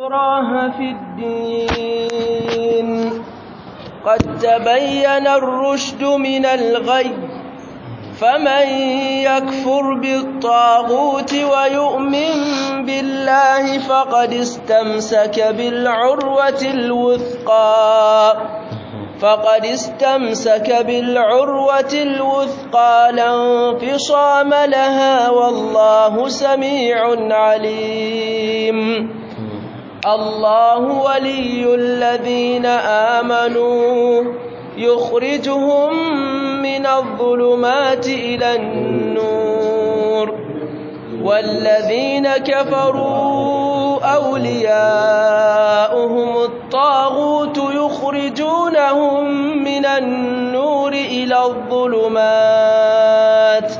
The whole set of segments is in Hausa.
إكراه في الدين قد تبين الرشد من الغي فمن يكفر بالطاغوت ويؤمن بالله فقد استمسك بالعروة الوثقى فقد استمسك بالعروة الوثقى لا انفصام لها والله سميع عليم الله ولي الذين آمنوا يخرجهم من الظلمات إلى النور والذين كفروا أولياؤهم الطاغوت يخرجونهم من النور إلى الظلمات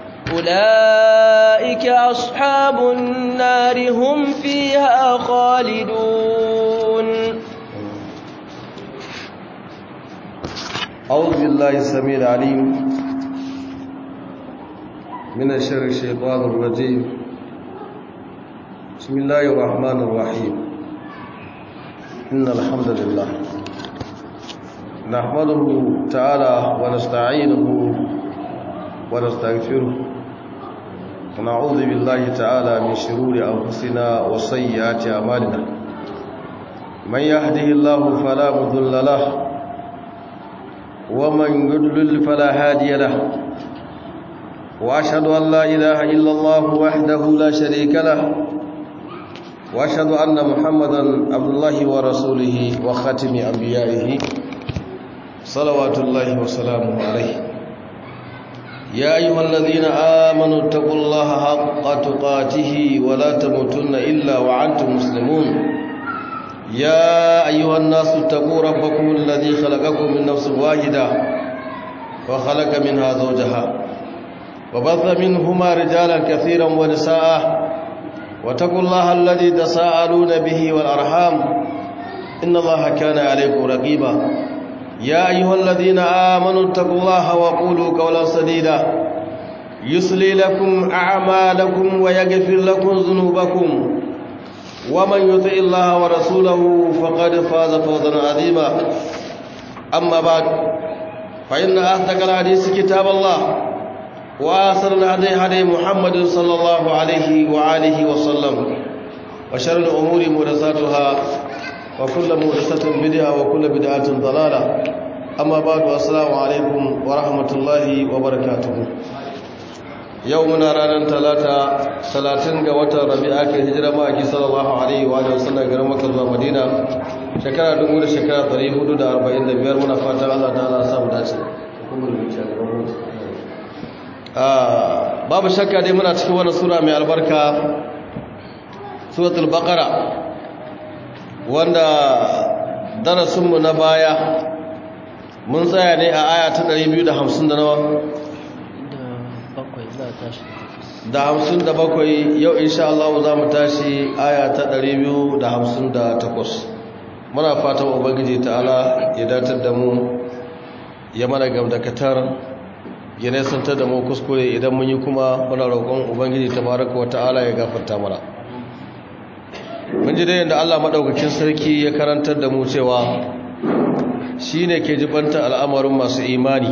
أولئك أصحاب النار هم فيها خالدون أعوذ بالله السميع العليم من الشر الشيطان الرجيم بسم الله الرحمن الرحيم إن الحمد لله نحمده تعالى ونستعينه ونستغفره ونعوذ بالله تعالى من شرور أنفسنا وسيئات أعمالنا من يهده الله فلا مضل له ومن يضلل فلا هادي له واشهد ان لا اله الا الله وحده لا شريك له واشهد ان محمدا عبد الله ورسوله وخاتم انبيائه صلوات الله وسلامه عليه يا ايها الذين امنوا اتقوا الله حق تقاته ولا تموتن الا وانتم مسلمون يا أيها الناس اتقوا ربكم الذي خلقكم من نفس واحدة وخلق منها زوجها وبث منهما رجالا كثيرا ونساء واتقوا الله الذي تساءلون به والأرحام إن الله كان عليكم رقيبا يا أيها الذين آمنوا اتقوا الله وقولوا قولا سديدا يصلي لكم أعمالكم ويغفر لكم ذنوبكم ومن يطع الله ورسوله فقد فاز فوزا عظيما أما بعد فإن أصدق الحديث كتاب الله وآخر الهدي هدي محمد صلى الله عليه وآله وسلم وشر الأمور محدثاتها وكل محدثة بدعة وكل بدعة ضلالة أما بعد والسلام عليكم ورحمة الله وبركاته yau muna ranar talata talatin ga watan rabi'a ke hijira ma'aiki sallallahu alaihi wa sallam garin maka zuwa madina shekara dubu da shekara ɗari hudu da arba'in da biyar muna fatan allah ta ala samu dace babu shakka dai muna cikin wani sura mai albarka suratul baqara wanda darasinmu na baya mun tsaya ne a aya ta 250 da nawa da hamsin da bakwai yau insha Allah za mu tashi aya ta ɗari biyu da hamsin da takwas muna fatan ubangiji ta'ala ya datar da mu ya mana gamdakatar ya nesantar da mu kuskure idan mun yi kuma muna roƙon ubangiji ta baraka wa ta'ala ya gafarta mana mun ji dai yadda Allah maɗaukakin sarki ya karantar da mu cewa shi ne ke jibanta al'amarin masu imani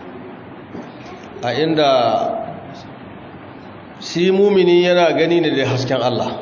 a inda shi mumini yana gani ne da hasken Allah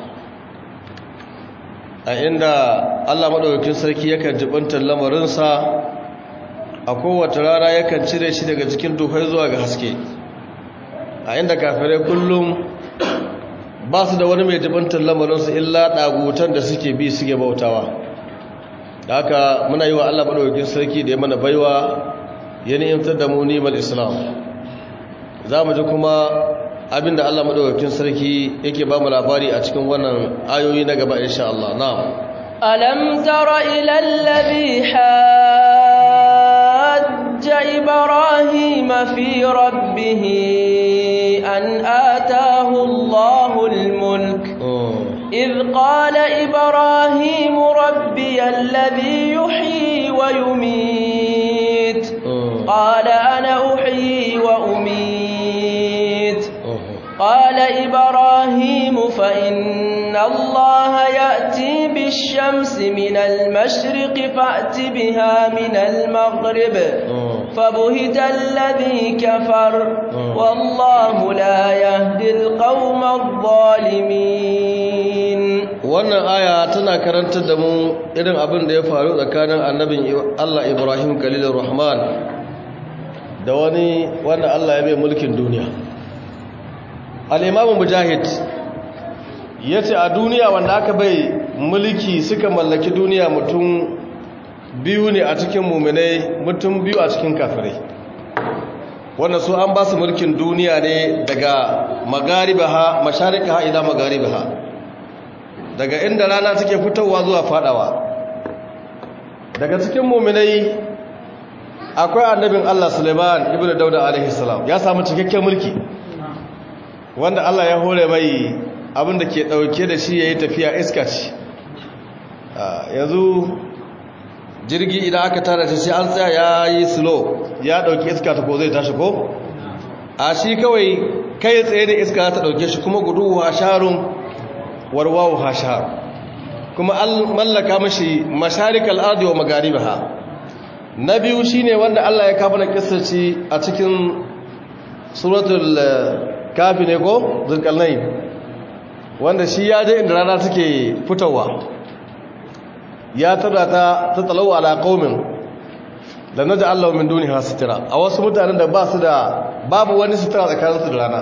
a inda Allah maɗaukakin sarki yakan jibantar lamarinsa a kowace rana yakan cire shi daga cikin duhai zuwa ga haske a inda kafirai kullum ba su da wani mai jibantar lamarinsa illa ɗagutan da suke bi suke bautawa da haka muna yi wa Allah maɗaukakin sarki da ya mana baiwa ya ni'imtar da mu ni'imar islam za mu ji kuma abinda Allah madaukakin sarki yake ba mu labari a cikin wannan ayoyi na gaba insha Allah na'am alam tara ila alladhi hajja ibrahima fi rabbih an ataahu Allahu al-mulk إذ قال إبراهيم ربي الذي يحيي ويميت قال أنا أحيي وأميت قال إبراهيم فإن الله يأتي الشمس من المشرق فأت بها من المغرب فبهت الذي كفر والله لا يهدي القوم الظالمين wannan aya tana karantar da mu irin abin da ya faru tsakanin annabin Allah Ibrahim Khalilur Rahman da wani wanda Allah ya bai mulkin duniya al-Imam Mujahid yace a duniya wanda aka bai mulki suka mallaki duniya mutum biyu ne a cikin mu'minai mutum biyu a cikin kafirai wanda su an ba su mulkin duniya ne daga magaribaha masharikaha ila magaribaha daga inda rana take fitowa zuwa fadawa daga cikin muminai akwai annabin Allah Suleiman ibnu Dauda alaihi salam ya samu cikakken mulki wanda Allah ya hore mai abinda ke dauke da shi yayi tafiya iska ce yanzu jirgi idan aka tara shi sai an tsaya yayi slow ya dauki iska ta ko zai tashi ko a shi kawai kai tsaye da iska ta dauke shi kuma gudu a sharun warwawu hashar kuma an mallaka mashi masharikal ardi wa magaribaha na biyu shine wanda Allah ya kafa na kissaci a cikin suratul kafi ne ko zulkarnain wanda shi ya je inda rana take fitowa ya tada ta ta talawa ala qaumin da naja Allah min duniya sitira a wasu mutanen da ba su da babu wani sitira tsakaninsu da rana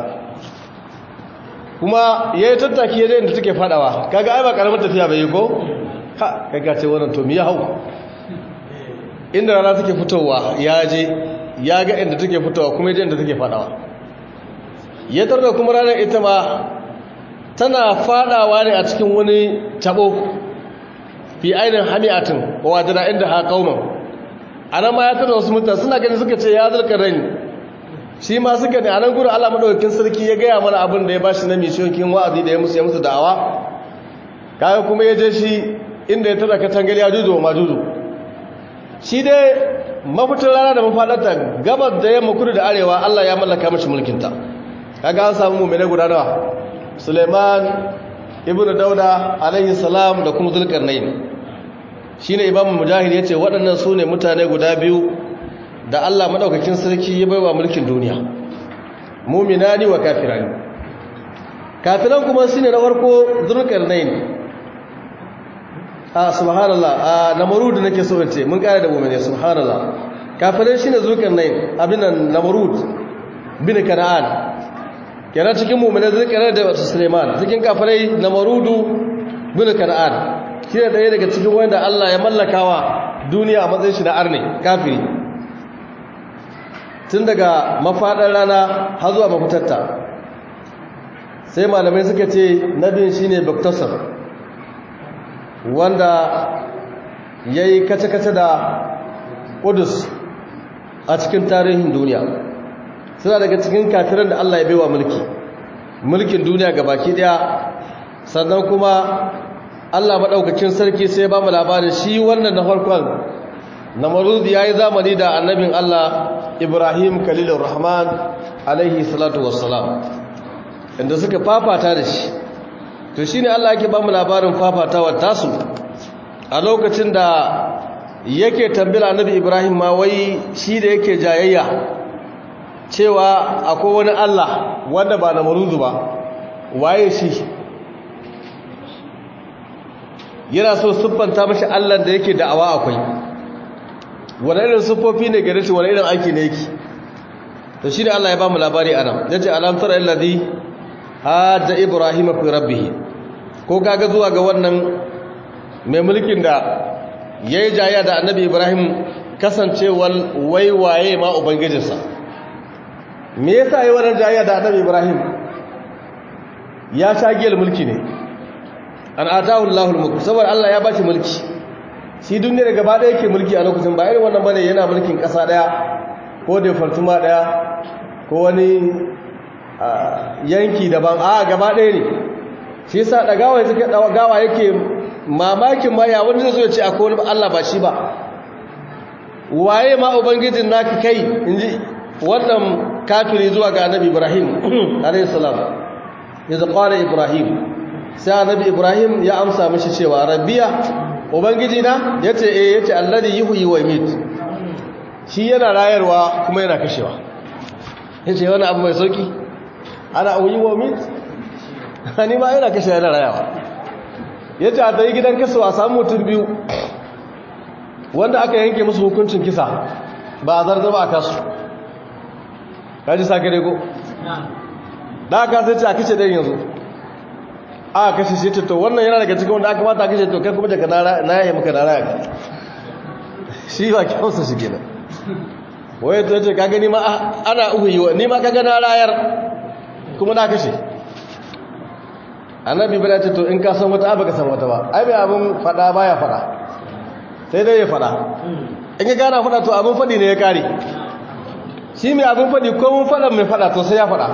kuma ya yi tattaki ya inda take fadawa kaga ai ba karamar tafiya bai yi ko ha kaga ce wannan to miya hau inda rana take fitowa ya je ya ga inda take fitowa kuma ya inda take fadawa ya tarda kuma ranar ita ma tana fadawa ne a cikin wani tabo fi ainihin hami'atin wa wajena inda ha kauman a nan ma ya tarda wasu mutane suna gani suka ce ya zarka rani shi ma suka ne a nan gudun Allah maɗaukakin sarki ya gaya mana abin da ya bashi na mishiyokin wa'azi da ya musu ya musu da'awa kayan kuma ya je shi inda ya tara katangar ya juju wa majuju shi dai mafitar rana da mafaɗarta gabar da yamma kudu da arewa Allah ya mallaka mashi mulkinta kaga an samu mummune guda nawa Suleiman ibnu Dauda alaihi salam da kuma Zulkarnain shine Imam Mujahid yace waɗannan su ne mutane guda biyu da Allah madaukakin sarki ya baiwa mulkin duniya mu'minani wa kafirani kafiran kuma shine na farko Zulkarnain ah subhanallah ah namrud nake so in ce mun kare da mu'mini subhanallah kafirai shine Zulkarnain abin nan namrud bin kana'an kenan cikin mu'mini Zulkarnain da Sulaiman cikin kafirai namarudu bin kana'an shine daya daga cikin wanda Allah ya mallakawa duniya a matsayin shi da arne kafiri tun daga mafaɗar rana har zuwa mafitarta sai malamai suka ce nabin shi ne baktasar wanda ya yi kace-kace da ƙudus a cikin tarihin duniya suna daga cikin kafiran da Allah ya baiwa mulki mulkin duniya ga baki ɗaya sannan kuma Allah maɗaukacin sarki sai ba mu labarin shi wannan na farkon na marudi ya yi zamani da annabin Allah Ibrahim Khalilur Rahman alaihi salatu wassalam inda suka fafata da shi to shine Allah yake ba mu labarin fafatawar tasu a lokacin da yake tambila annabi Ibrahim ma wai shi da yake jayayya cewa akwai wani Allah wanda ba na maruzu ba waye shi yana so siffanta mashi Allah da yake da'awa akwai wani irin siffofi ne gare shi wani irin aiki ne yake to shine Allah ya ba mu labari anan yace alam tara alladhi hada ibrahima fi rabbih ko kaga zuwa ga wannan mai mulkin da yayi jaya da annabi ibrahim kasancewar waiwaye ma ubangijinsa me yasa yayi wannan jaya da annabi ibrahim ya shagiyar mulki ne an atahu allahul mulk saboda Allah ya bashi mulki shi duniyar gaba ɗaya yake mulki a lokacin ba irin wannan bane yana mulkin ƙasa ɗaya ko da fartuma ɗaya ko wani yanki daban a gaba ɗaya ne shi yasa ɗagawa suke ɗagawa yake mamakin ma ya wanda zai ce akwai wani Allah ba shi ba waye ma ubangijin naka kai inji wannan kafiri zuwa ga annabi Ibrahim alayhi salam yanzu qala Ibrahim sai annabi ibrahim ya amsa mishi cewa rabbiya ubangiji na yace eh yace alladhi yuhyi wa yumit shi yana rayarwa kuma yana kashewa yace wani abu mai sauki ana uyi wa yumit ni ma yana kashe yana rayawa yace a tayi gidan kaso a samu mutum biyu wanda aka yanke musu hukuncin kisa ba a zarza ba a kasu kaji sake rego da aka sai ce a kashe ɗayan yanzu a kashe shi ce to wannan yana daga cikin wanda aka mata a kashe to kai kuma daga na yayi maka na raya shi ba kyausa shi gina waye to ce kaga ni ma ana uhu yi wa ni ma kaga na rayar kuma na kashe annabi bada ce to in ka san wata ka san wata ba ai bai abin fada baya fada sai dai ya fada in ya gana fada to abin fadi ne ya kare shi mai abin fadi ko mun fada mai fada to sai ya fada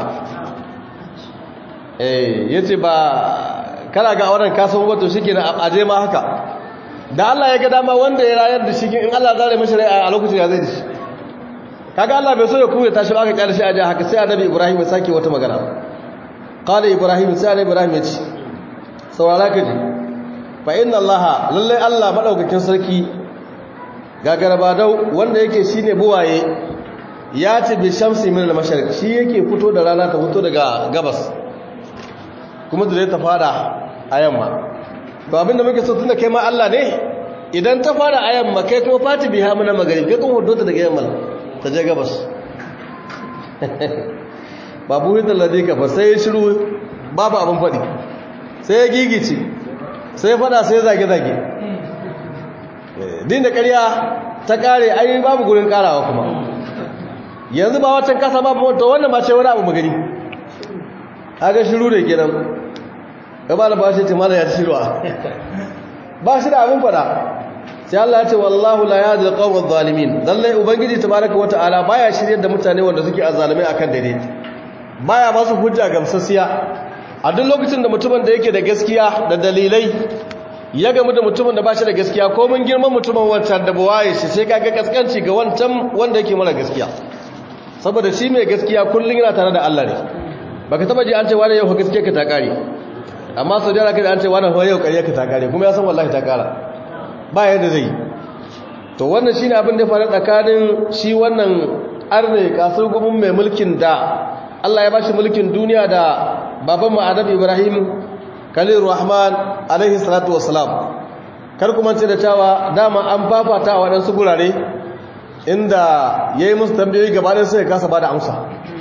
eh yace ba kana ga auren kasan wato shikenan aje ma haka da Allah ya ga dama wanda ya rayar da shi in Allah zare mishi rai a lokacin ya zai da shi kaga Allah bai so ya kuya tashi ba ka kyale shi aje haka sai annabi Ibrahim ya sake wata magana qala Ibrahim sai annabi Ibrahim ya ce saurara ka ji fa inna Allah lalle Allah madaukakin sarki gagaraba dau wanda yake shine buwaye ya ce bi shamsi min al-mashariq shi yake fito da rana ta fito daga gabas kuma da ta fada a yamma to abinda muke so tunda kai ma Allah ne idan ta fada a yamma kai kuma fati biha mana magarib kai kuma hudu ta daga yamma ta je gabas babu hidan ladika ba sai shiru babu abin fadi sai ya gigice sai fada sai zage zage din da ƙarya ta kare ai babu gurin karawa kuma yanzu ba watan kasa babu to wannan ba ce wani abu magani kaga shiru da kenan gaba da ba shi ce mala ya ci shiruwa ba shi da abin fada sai Allah ya ce wallahu la yahdi al-qawm adh-dhalimin lalle ubangiji tabaaraka wa ta'ala baya shiryar da mutane wanda suke azalimai akan dare baya ba su hujja gamsasiya a duk lokacin da mutumin da yake da gaskiya da dalilai ya gamu da mutumin da ba shi da gaskiya ko mun girman mutumin wancan da buwaye shi sai kaga kaskanci ga wancan wanda yake mara gaskiya saboda shi mai gaskiya kullun yana tare da Allah ne baka taba ji an ce wani yau gaskiya ka ta kare amma sau da kada an ce wani yau ƙarya ka ta kare kuma ya san wallahi ta kara ba yadda zai to wannan shine abin da faru tsakanin shi wannan arne kasar gumin mai mulkin da Allah ya bashi mulkin duniya da baban mu Annabi Ibrahim Khalil Rahman alaihi salatu wassalam kar kuma ce da cewa dama an fafata a waɗansu gurare inda yayi musu tambayoyi gabanin sai ya kasa bada amsa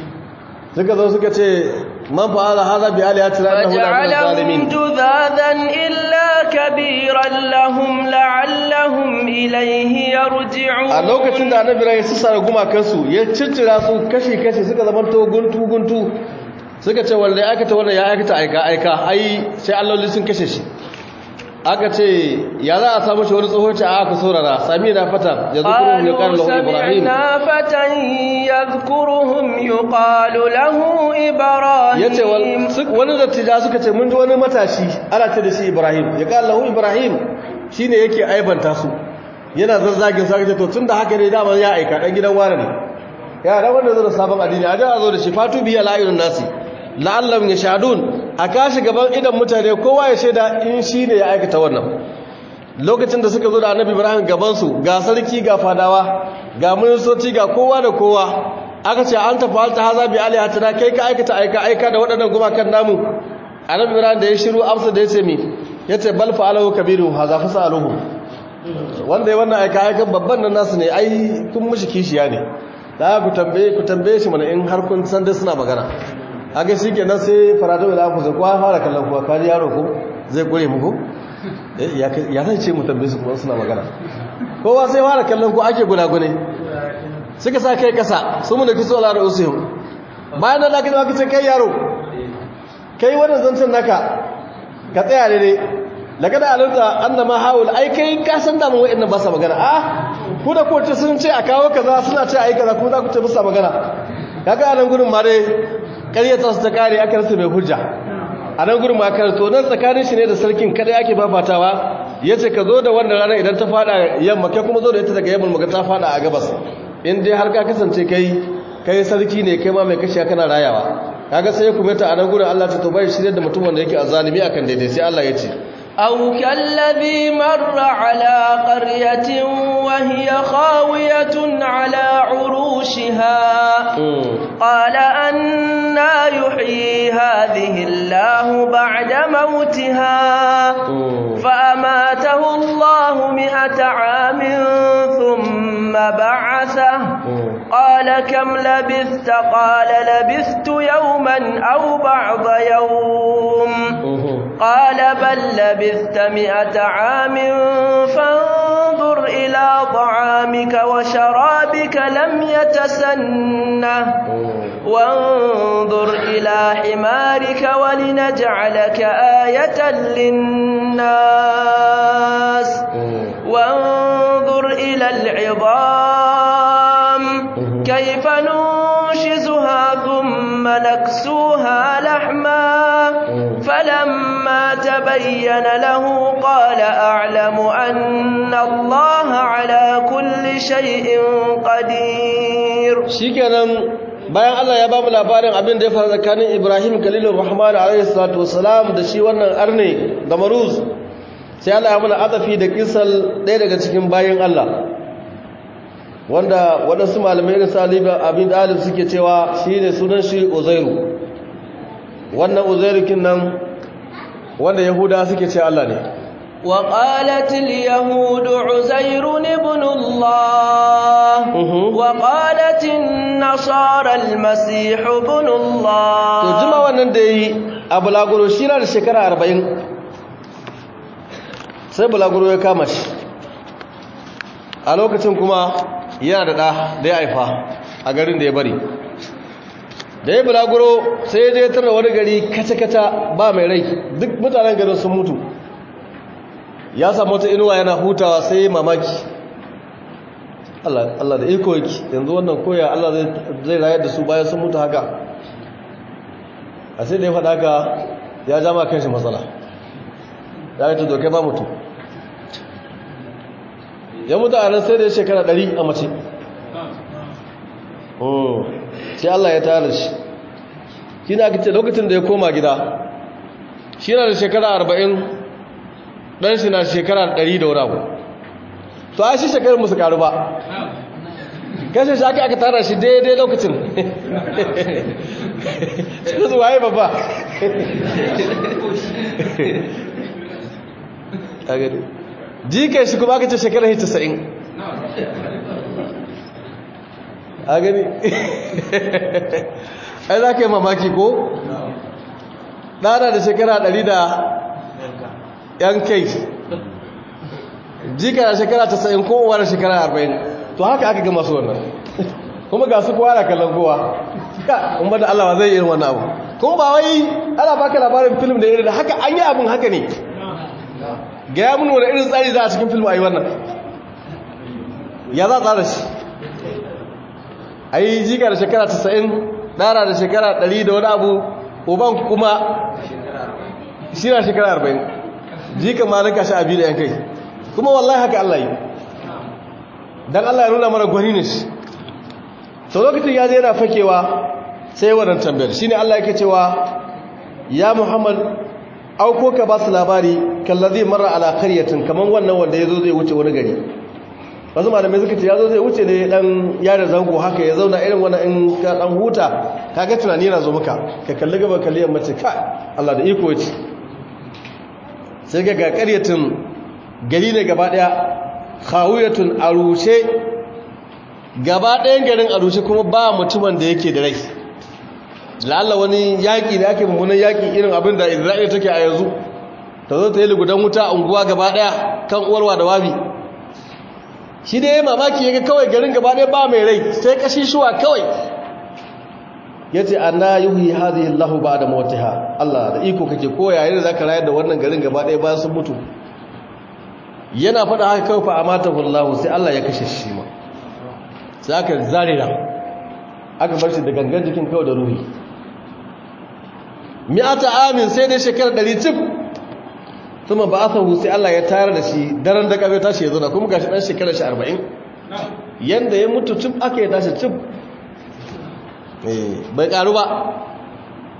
suka zo suka ce man fa'ala hadha bi alihatina innahu la min zalimin جذاذا إلا كبيرا لهم لعلهم إليه يرجعون a lokacin da annabi rai su sara gumakansu ya ciccira su kashi kashi suka zama to guntu guntu suka ce wanda ya aikata wannan ya aikata aika aika ai sai alloli sun kashe shi aka ce ya za a samu shi wani tsohon ce a aka saurara sami na fata ya zukuru ya ƙarar lahu ibrahim سمعنا فتى يذكرهم يقال له إبراهيم ya ce wani dattija suka ce mun ji wani matashi ana ce da shi ibrahim ya ƙarar lahu ibrahim shi ne yake aibanta su yana zazzagin sa ce to tun da haka ne dama ya aika ɗan gidan wani ne ya da wanda zo da sabon addini a da zo da shi fatu biya la'irun nasi la'allam ya shadun a kashi gaban idan mutane kowa ya shaida in shi ne ya aikata wannan lokacin da suka zo da annabi ibrahim gabansu ga sarki ga fadawa ga ministoci ga kowa da kowa aka ce an tafi alta haza bi alihatina kai ka aikata aika aika da waɗannan gumakan namu annabi ibrahim da ya shiru amsa da ya ce mi ya ce bal fa'alahu kabiru haza fa sa'aluhu wanda ya wannan aika aikan babban nan nasu ne ai kun mushi kishiya ne da ku tambaye ku tambaye shi mana in har kun san dai suna magana haka shi kenan sai farado da ku zai kwa fara kallon kuwa kaji yaro ko zai kure muku ya zai ce mu tambaye su kuma suna magana kowa sai fara kallon ku ake gudagune suka sa kai kasa su mu da kiso ala da usihim bayan da laka zaka ce kai yaro kai wannan zancen naka ka tsaya ne ne daga da alinta annama haul ai kai ka san da mu wa'annan ba sa magana a ku da kowace sun ce a kawo kaza suna ce ai kaza kuma za ku ce musu magana kaga a nan gurin ma dai ƙaryata su ta kare aka rasa mai hujja a nan gurin ma to nan tsakanin shi ne da sarkin kada ake fafatawa ya ce ka zo da wannan ranar idan ta fada yamma kai kuma zo da ita daga yamma maga ta fada a gabas in dai har ka kasance kai kai sarki ne kai ma mai kashiya kana rayawa kaga sai ya kumeta a nan gurin Allah ta tobai shirye da mutum wanda yake azalimi akan daidai sai Allah ya ce أو كالذي مر على قرية وهي خاوية على عروشها قال أنا يحيي هذه الله بعد موتها فأماته الله مئة عام ثم بعثه قال كم لبثت قال لبثت يوما أو بعض يوم قال بل لبثت مئة عام فانظر إلى طعامك وشرابك لم يتسنه وانظر إلى حمارك ولنجعلك آية للناس وانظر إلى العظام كيف ننشزها ثم نكسوها لحما فلما تبين له قال أعلم أن الله على كل شيء قدير shikenan bayan Allah ya bamu labarin abin da ya faru tsakanin Ibrahim Khalilur Rahman alayhi salatu wassalam da shi wannan arne da Maruz sai Allah ya muna azafi da kisal ɗaya daga cikin bayan Allah wanda waɗansu malamai irin saliba abin dalib suke cewa shine sunan shi Uzairu wannan Uzairu kin nan wanda Yahuda suke ce Allah ne وقالت اليهود عزير ابن الله وقالت النصارى المسيح ابن الله to jima wannan da yi a bulaguro shi na da shekara 40 sai bulaguro ya kama shi a lokacin kuma yana da ɗa da ya haifa a garin da ya bari da ya bulaguro sai ya je tarda wani gari kata-kata ba mai rai duk mutanen garin sun mutu ya samu wata inuwa yana hutawa sai mamaki Allah da iko yake yanzu wannan koya Allah zai rayar da su bayan sun mutu haka a sai da ya faɗa haka ya jama kan shi matsala ya yi tudoke ba mutu ya mutu a nan sai da ya shekara ɗari a mace sai Allah ya tara shi shi na ake lokacin da ya koma gida shi na da shekara arba'in dan shi na shekara 100 da wani abu to ai shi shekarar musu karu ba kashe shi aka aka tara shi daidai lokacin shi su waye babba jikai shi kuma aka ce shekarar hita sa'in a gani ai za ka yi mamaki ko ɗana da shekara 100 da yan kai jika da shekara ta sa'in kowa da shekara arba'in to haka aka gama su wannan kuma ga su kowa da kallon kowa kuma da allawa zai irin wannan abu kuma ba wai ana baka labarin film da irin da haka an yi abin haka ne ga ya wani irin tsari za a cikin film a yi wannan ya za a tsara shi a yi jika da shekara ta sa'in ɗara da shekara ɗari da wani abu uban kuma shi na shekara arba'in jikan ma rinka shi abi da yan kai kuma wallahi haka Allah yi dan Allah ya nuna mana gwani ne shi to lokacin ya je yana fakewa sai wannan tambayar shine Allah yake cewa ya Muhammad auko ka ba su labari kallazi marra ala qaryatin kaman wannan wanda yazo zai wuce wani gari wasu malamai suka ce yazo zai wuce ne dan yare zango haka ya zauna irin wannan in ka dan huta kaga tunani yana zo maka ka kalli gaba kalli yamma ce ka Allah da iko yace sai ga ƙaryatin gari ne gaba ɗaya khawiyatun arushe gaba ɗayan garin arushe kuma ba mutumin da yake da rai lalla wani yaƙi da ake mummunan yaƙi irin abin da isra'ila take a yanzu ta zo ta yi lugudan wuta a unguwa gaba ɗaya kan uwarwa da wabi shi da ya mamaki ya ga kawai garin gaba ɗaya ba mai rai sai kashi shuwa kawai ya ce an na yuhi hazi allahu ba da mawatiha allah da iko kake koya yadda za ka rayar da wannan garin gaba ɗaya bayan sun mutu yana faɗa haka kawai fa a mata wallahu sai allah ya kashe shi ma sai aka zare ran aka bar shi da gangan jikin kawai da ruhi mi'ata amin sai dai shekarar ɗari cif kuma ba a sai allah ya tayar da shi daren da ƙabe tashi ya zo na kuma gashi ɗan shekarar shi arba'in yanda ya mutu cif aka yi tashi cif bai karu ba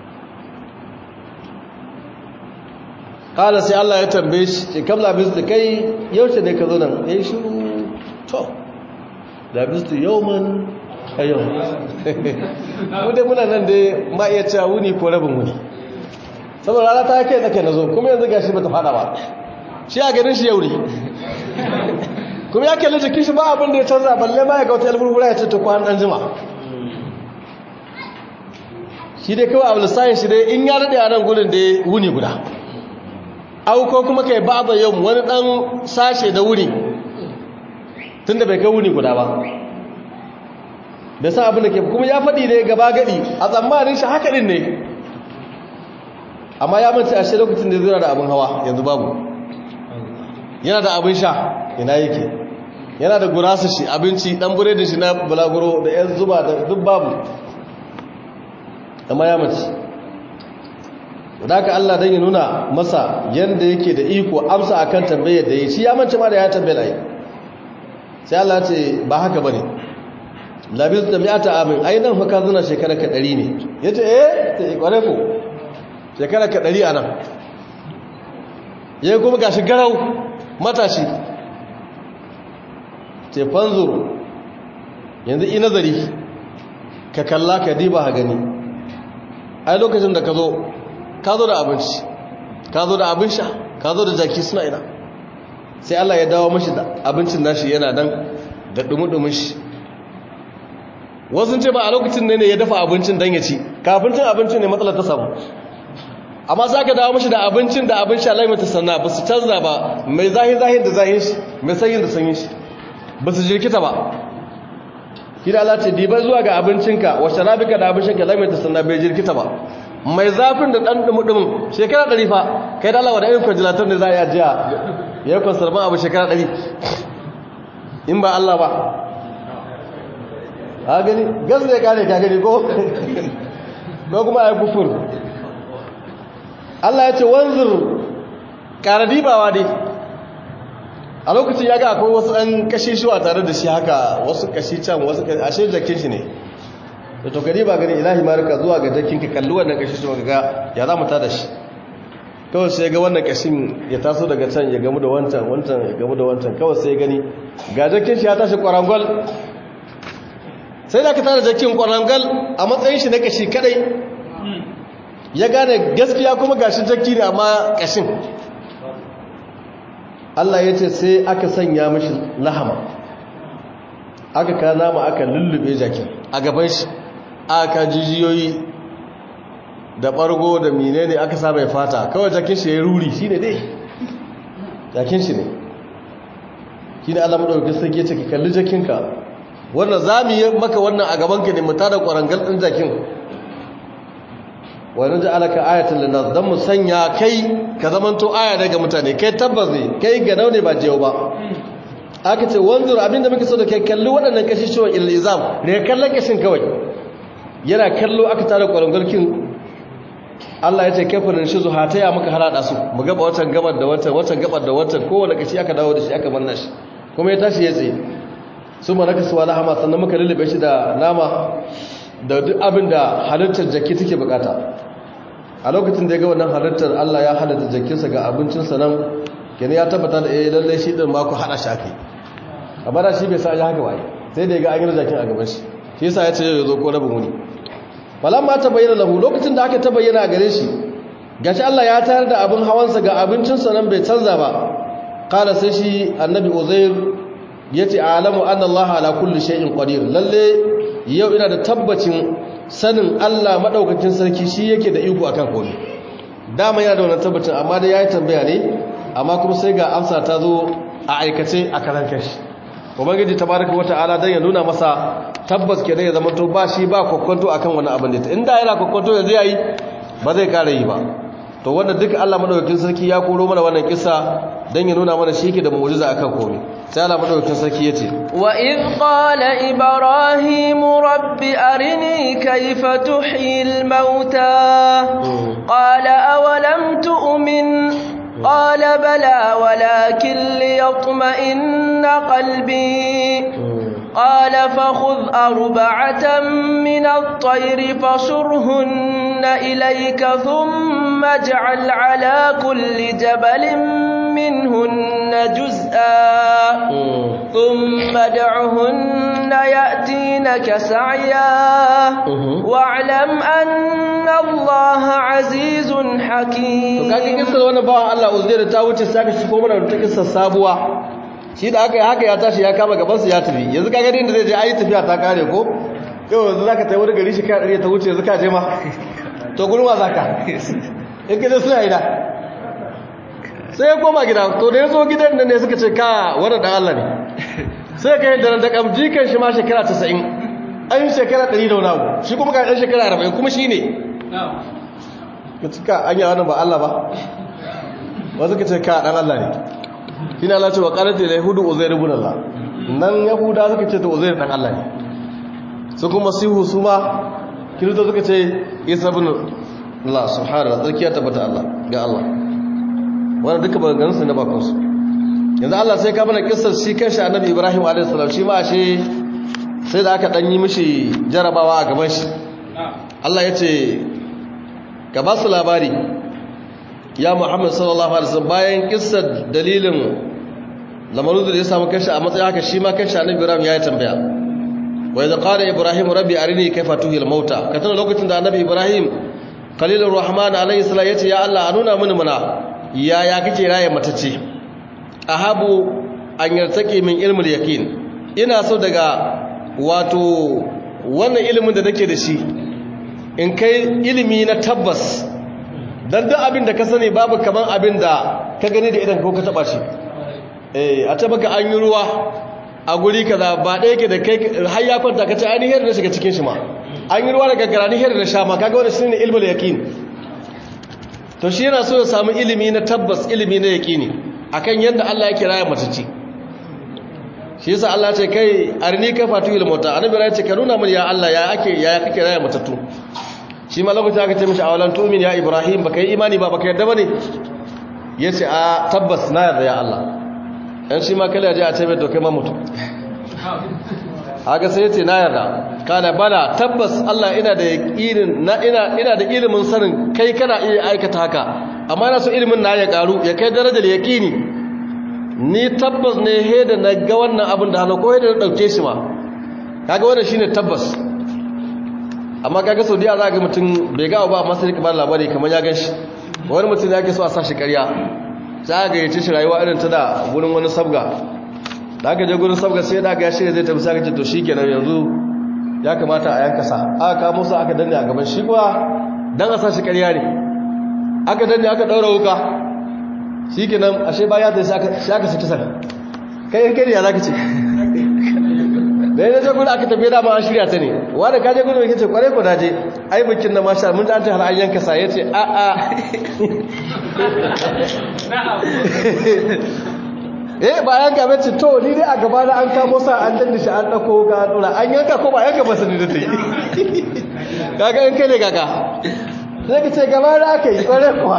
kala sai Allah ya tambaye shi ce kam labistu kai yaushe ne ka zo nan ya yi shiru to labistu yawman a yau wadda muna nan dai ma iya cewa wuni ko rabin wuni saboda rana ta kai tsake na zo kuma yanzu gashi bata fada ba shi a ganin shi yauri kuma ya kalli jikin shi ba abin da ya canza balle ma ya ga wata yalburbura ya ce ta kwan dan jima shi dai kawai abu lissahin shi dai in ya daɗe a nan gudun da ya wuni guda auko kuma kai ba da yau wani ɗan sashe da wuni tun da bai kai wuni guda ba bai san abin da ke kuma ya faɗi ne gaba gaɗi a tsammanin shi haka ɗin ne amma ya mace a shi lokacin da zira da abin hawa yanzu babu yana da abin sha ina yake yana da gurasa shi abinci ɗan bure da shi na bulaguro da yan zuba da duk babu amma ya mace da haka Allah dan ya nuna masa yanda yake da iko amsa akan tambayar da yi shi ya mance ma da ya tambaye yi sai Allah ce ba haka bane labis da mi'ata amin ai nan fa ka zuna shekara ka 100 ne yace eh sai kware ko shekara ka 100 anan yayi kuma gashi garau matashi ce fanzur yanzu ina nazari ka kalla ka diba ha gani ai lokacin da ka zo ka zo da abinci ka zo da abin sha ka zo da jaki suna ina sai Allah ya dawo mashi da abincin nashi yana nan da dumudumin shi wasu ce ba a lokacin ne ya dafa abincin don ya ci kafin cin abincin ne matsalar ta samu amma za ka dawo mashi da abincin da abin sha laimata sannan ba su canza ba mai zahin zahin da zahin shi mai sanyin da sanyin shi ba su jirkita ba kira Allah ce diba zuwa ga abincinka wa sharabika da abincinka laimata sannan bai jirkita ba mai zafin da ɗan ɗumuɗumin shekara ɗari fa kai da Allah wa da ayyukan jilatar ne za a yi ajiya ya yi konsarban abu shekara ɗari in ba Allah ba a gani gas zai kare ka gani ko ko kuma a yi kufur Allah ya ce wanzur ƙara dibawa dai a lokacin ya ga akwai wasu ɗan kashi shuwa tare da shi haka wasu kashi can wasu kashi ashe jakin shi ne da to gari ba gani ilahi marika zuwa ga jakin ka kalli wannan kashi shuwa ga ya za mu tada shi kawai sai ga wannan kashin ya taso daga can ya gamu da wancan wancan ya gamu da wancan kawai sai gani ga jakin shi ya tashi kwarangwal sai da ka tada jakin kwarangwal a matsayin shi na kashi kadai ya gane gaskiya kuma gashin jakki ne amma kashin Allah ya ce sai aka sanya mashi lahama aka ka nama aka lullube jakin a gaban shi aka jijiyoyi da ɓargo da menene aka sa mai fata kawai jakin shi ya ruri shi ne dai jakin shi ne shi ne Allah maɗauki sai ke ce ka kalli jakinka wannan za mu yi maka wannan a gabanka ne mu tada ƙwarangal ɗin jakin wani ji alaka ayatun linnas don mu sanya kai ka zamanto aya daga mutane kai tabbas ne kai ga ne ba jiyo ba aka ce wanzur abinda muke so da kai kalli waɗannan kashi shi wa ilizam da ya kallon kashin kawai yana kallo aka tara ƙwarangwarkin Allah ya ce kafirin shi zuha ta ya muka harada su mu gaba watan gabar da watan watan gabar da watan kowane kashi aka dawo da shi aka manna shi kuma ya tashi ya tsaye su manaka su wala hama sannan muka lullube shi da nama da duk abin da halittar jaki take bukata a lokacin da ya ga wannan halittar Allah ya halitta jakinsa ga abincinsa nan kenan ya tabbata da eh lallai shi din ma ku hada shi akai amma da shi bai sa ya haka waye sai da ya ga an yi jakin a gaban shi shi yasa ya ce ya zo ko rabin wuni falamma ta bayyana lahu lokacin da aka ta bayyana a gare shi gashi Allah ya tayar da abin hawansa ga abincinsa nan bai canza ba kala sai shi annabi uzair yace alamu anna Allah ala kulli shay'in qadir lalle yau ina da tabbacin sanin Allah maɗaukakin sarki shi yake da iko akan komai dama yana da wannan tabbacin amma da yayi tambaya ne amma kuma sai ga amsa ta zo a aikace a karan kashi ubangiji tabaraka wata'ala dan ya nuna masa tabbas kenan ya zama to ba shi ba kokonto akan wani abin da inda yana kokonto yanzu yayi ba zai kare yi ba to wanda duka Allah madaukakin sarki ya koro mana wannan kissa dan ya nuna mana shi yake da mu'jiza akan komai sai Allah madaukakin sarki yace wa id qala ibrahim rabbi arini kayfa tuhyil mauta qala awalam tu'min qala bala walakin liyatma'inna qalbi قال فخذ أربعة من الطير فصرهن إليك ثم اجعل على كل جبل منهن جزءا ثم ادعهن يأتينك سعيا واعلم أن الله عزيز حكيم to kage kissa wannan bawan Allah Uzair ta wuce sai ka shiko mana ta kissa sabuwa shi da aka yi haka ya tashi ya kama gaban su ya tafi yanzu kaga din da zai je ayi tafiya ta kare ko yau yanzu zaka tayi wani gari shi ka dare ta wuce yanzu ka je ma to gurin wa zaka in kaje suna ina sai ya koma gida to da yazo gidan nan ne suka ce ka wannan dan Allah ne sai ka yi da da kam jikan shi ma shekara 90 an shekara 100 da wani abu shi kuma ka dan shekara 40 kuma shi ne ka cika an yi wannan ba Allah ba wasu ka ce ka dan Allah ne shi ne Allah ce wa ƙarfi da yahudu uzair ibn Allah nan yahuda suka ce to uzair dan Allah ne su kuma sihu su ma kirito suka ce isa ibn Allah subhanahu tsarkiya tabbata Allah ga Allah wannan duka maganganun su na bakon su yanzu Allah sai ka mana kissar shi kanshi annabi Ibrahim alaihi salam shi ma ashe sai da aka dan yi mishi jarabawa a gaban shi Allah ya ce ka ba su labari ya Muhammad sallallahu alaihi wasallam bayan kissar dalilin lamarin da ya samu kanshi a matsayin haka shi ma kanshi annabi Ibrahim ya yi tambaya wa idza qala ibrahim rabbi arini kayfa tuhil mauta ka tana lokacin da annabi Ibrahim khalilur rahman alaihi salam yace ya Allah a nuna mini mana yaya kake raye matace ahabu an yartaki min ilmul yaqin ina so daga wato wannan ilimin da nake da shi in kai ilimi na tabbas dan duk abin da ka sani babu kaman abin da ka gani da idan ko ka taba shi eh a taba ka an yi ruwa a guri kaza ba ɗaya ke da kai har ya kwanta ka ce ainihin da shiga cikin shi ma an yi ruwa da gaggara ni da sha ma kaga wannan shine ilmul yaqin to shi yana so ya samu ilimi na tabbas ilimi na yaqini akan yadda Allah yake raya matacci shi yasa Allah ce kai arni ka fatu il mota annabi ya ce ka nuna mun ya Allah ya ake ya kake raya matattu shi ma lokacin aka ce mishi awalan tu'min ya ibrahim baka yi imani ba baka yarda bane yace a tabbas na yarda ya Allah dan shi ma kala ya je a ce mai to kai ma mutu haka sai yace na yarda kana bala tabbas Allah ina da yaqinin na ina ina da ilimin sanin kai kana iya aikata haka amma ina so ilimin na ya karu ya kai darajar yaqini ni tabbas ne he da na ga wannan abin da hannu ko he da na dauke shi ma kaga wannan shine tabbas amma kaga saudiya za ga mutum bai ga ba masu rika ba labari kamar ya gan shi wani mutum ya ke so a sa shi karya za ga yace shi rayuwa irin ta da gurin wani sabga da aka je gurin sabga sai da ga ya shirya zai tafi sai ka ce to shikenan yanzu ya kamata a yanka sa aka kamo sa aka danne a gaban shi kuwa dan a sa shi karya ne aka danne aka daura wuka shikenan ashe baya da sai aka sai aka saki sa kai in kai ya zaka ce da yana je gudu aka tafiye da ba an shirya ta ne wanda ka je gudu mai kace kwarai ko daje ai bikin na masha mun ta har an yanka sa yace a a eh ba yanka bace to ni dai a gaba na an kamo sa an danne shi an dako ga dora an yanka ko ba yanka ba sani da tai kaga in kai ne kaga sai ka ce gaba da aka yi kwarai kuwa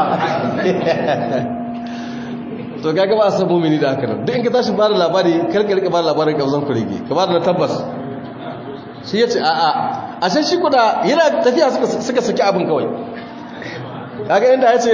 to kaga ba san mumini da haka duk in ka tashi ba da labari karka rika ba da labarin kabzan kurege ka ba da na tabbas shi yace a a a sai shi kuda yana tafiya suka suka saki abin kawai kaga inda yace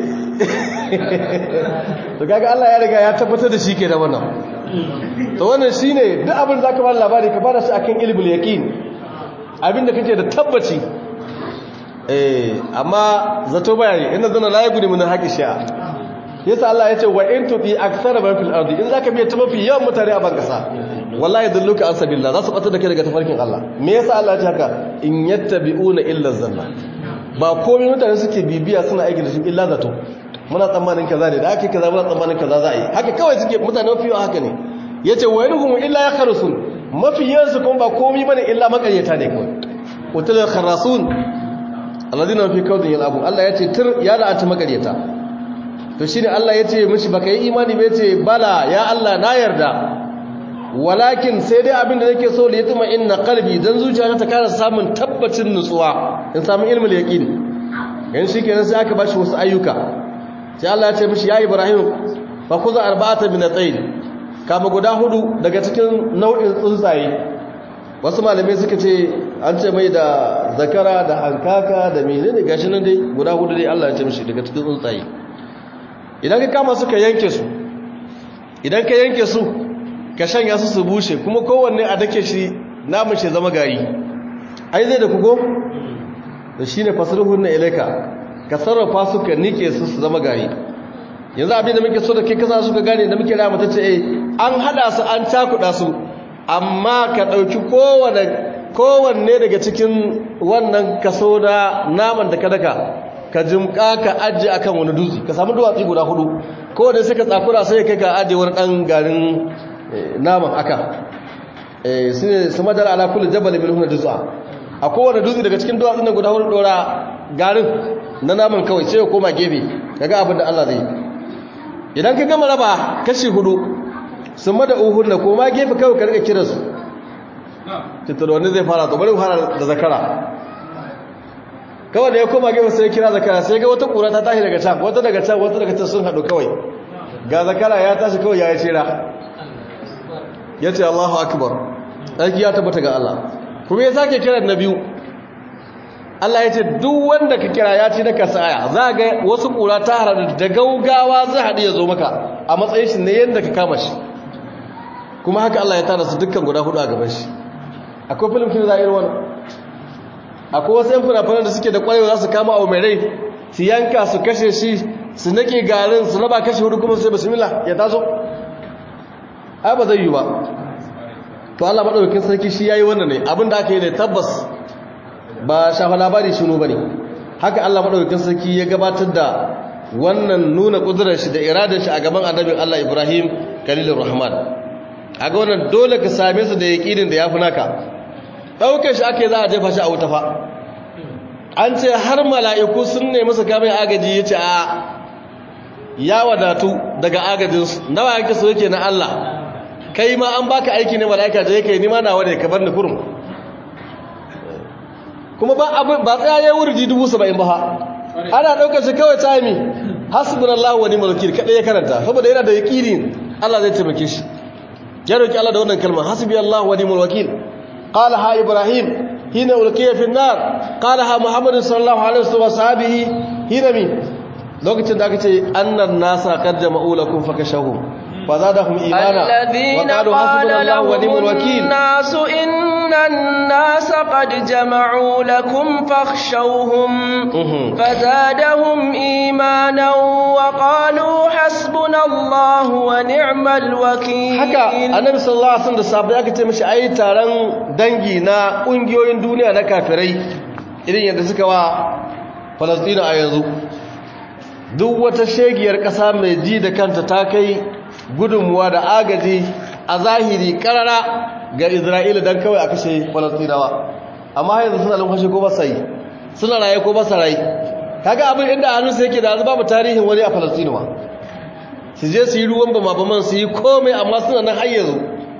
to kaga Allah ya riga ya tabbatar da shi ke da wannan to wannan shine duk abin zaka ba da labari ka ba da shi akan ilmul yaqin abinda kake da tabbaci eh amma zato bayani inna zana la yaguni min haqqi shi'a yasa Allah ya ce wa in tuti aktsara man fil ardi in zaka biya ta mafi yawan mutane a ban kasa wallahi dalluka an sabilillah za su bata da kai daga tafarkin Allah me yasa Allah ya ce haka in yattabi'una illa zanna ba komai mutane suke bibiya suna aiki da shi illa zato muna tsammanin kaza ne da ake kaza muna tsammanin kaza za a yi haka kawai suke mutane mafi yawan haka ne yace wa yanhum illa yakhrusun mafi yawan su kuma ba komai bane illa makaryata ne kawai utul kharasun alladhina fi kawdin yalabun Allah yace tir ya da ata makaryata to shine Allah yace mishi baka yi imani ba yace bala ya Allah na yarda walakin sai dai abin da nake so da yatuma inna qalbi dan zuciyata ta kara samun tabbacin nutsuwa in samu ilmul yaqin yan shikenan sai aka bashi wasu ayyuka sai Allah ya ce mishi ya Ibrahim fa kuza arba'atan min at-tayr kama guda hudu daga cikin nau'in tsuntsaye wasu malamai suka ce an ce mai da zakara da hankaka da menene gashi nan dai guda hudu dai Allah ya ce mishi daga cikin tsuntsaye idan ka kama su ka yanke su idan ka yanke su ka shanya su su bushe kuma kowanne a dake shi namun shi zama gari ai zai da kugo da shine fasruhun na ilaika ka sarrafa su ka nike su su zama gari yanzu abin da muke so da kai kasa su ka gane da muke rama ta ce eh an hada su an cakuda su amma ka dauki kowanne kowanne daga cikin wannan kaso na naman da ka daka ka jimka ka ajiye akan wani dutse ka samu duwatsi guda hudu kowanne sai ka tsakura sai kai ka ajiye wani dan garin naman aka su ne su madara ala kullu jabal min huna dutsa a kowane dutse daga cikin duwatsun nan guda hudu dora garin na naman kawai sai ya koma gefe kaga abin da Allah zai idan ka gama raba kashi hudu sun mada uhun na koma gefe kawai ka rika kiransu titar wani zai fara to bari fara da zakara kawai da ya koma gefe sai kira zakara sai ga wata kura ta tashi daga can wata daga can wata daga can sun haɗu kawai ga zakara ya tashi kawai ya yi tsira ya ce allahu akbar ɗarki ya tabbata ga allah kuma ya sake kiran na biyu allah ya ce duk wanda ka kira ya ci na kasaya za ga wasu kura ta harar da gaugawa zai haɗu ya zo maka a matsayin shi ne yadda ka kama shi kuma haka allah ya tara su dukkan guda hudu a gaban shi akwai filin kin za a yi wani akwai wasu yan fina-finan da suke da kwarewa za su kama abu mai rai su yanka su kashe shi su nake garin su raba kashe hudu kuma sai bismillah ya taso ai ba zai yi ba to Allah madaukakin sarki shi yayi wannan ne abinda aka yi ne tabbas ba shafa labari shinu bane haka Allah madaukakin sarki ya gabatar da wannan nuna kudurar shi da iradar shi a gaban annabin Allah Ibrahim Khalilur Rahman aga wannan dole ka same su da yaqinin da yafi naka ɗauke shi ake za a jefa shi a wuta fa an ce har mala'iku sun ne masa kamar agaji ya ce a ya wadatu daga agajinsu nawa yake so yake na Allah kai ma an baka aiki ne mala'ika da yake nima na wadda ka bar ni kurum kuma ba abin ba tsaya ya wurji dubu saba'in ba ha ana ɗaukar shi kawai tami hasbun Allah wani malakir kaɗai ya karanta saboda yana da yaƙini Allah zai taimake shi ya roƙi Allah da wannan kalmar hasbi Allah wani malakir قالها إبراهيم حين ألقي في النار قالها محمد صلى الله عليه وسلم وصحابه حين مين لوكتين da kace annan nasa qad jama'u lakum fakashahum fazadahum imana الذين قال لهم الناس إن الناس قد جمعوا لكم فاخشوهم فزادهم إيمانا وقالوا حسبنا الله ونعم الوكيل haka annabi sallallahu alaihi wasallam da sahabbai aka ce mishi ai taron dangi na kungiyoyin duniya na kafirai irin yadda suka wa Falastina a yanzu duk wata shegiyar kasa mai ji da kanta ta kai gudunmuwa da agaji a zahiri karara ga Isra'ila dan kawai a kashe Falastinawa amma yanzu suna lumfashe ko ba sai suna raye ko ba sa raye kaga abin inda hannun sai yake da yanzu babu tarihin wani a Falastinawa su je su yi ruwan bama baman su yi komai amma suna nan har yanzu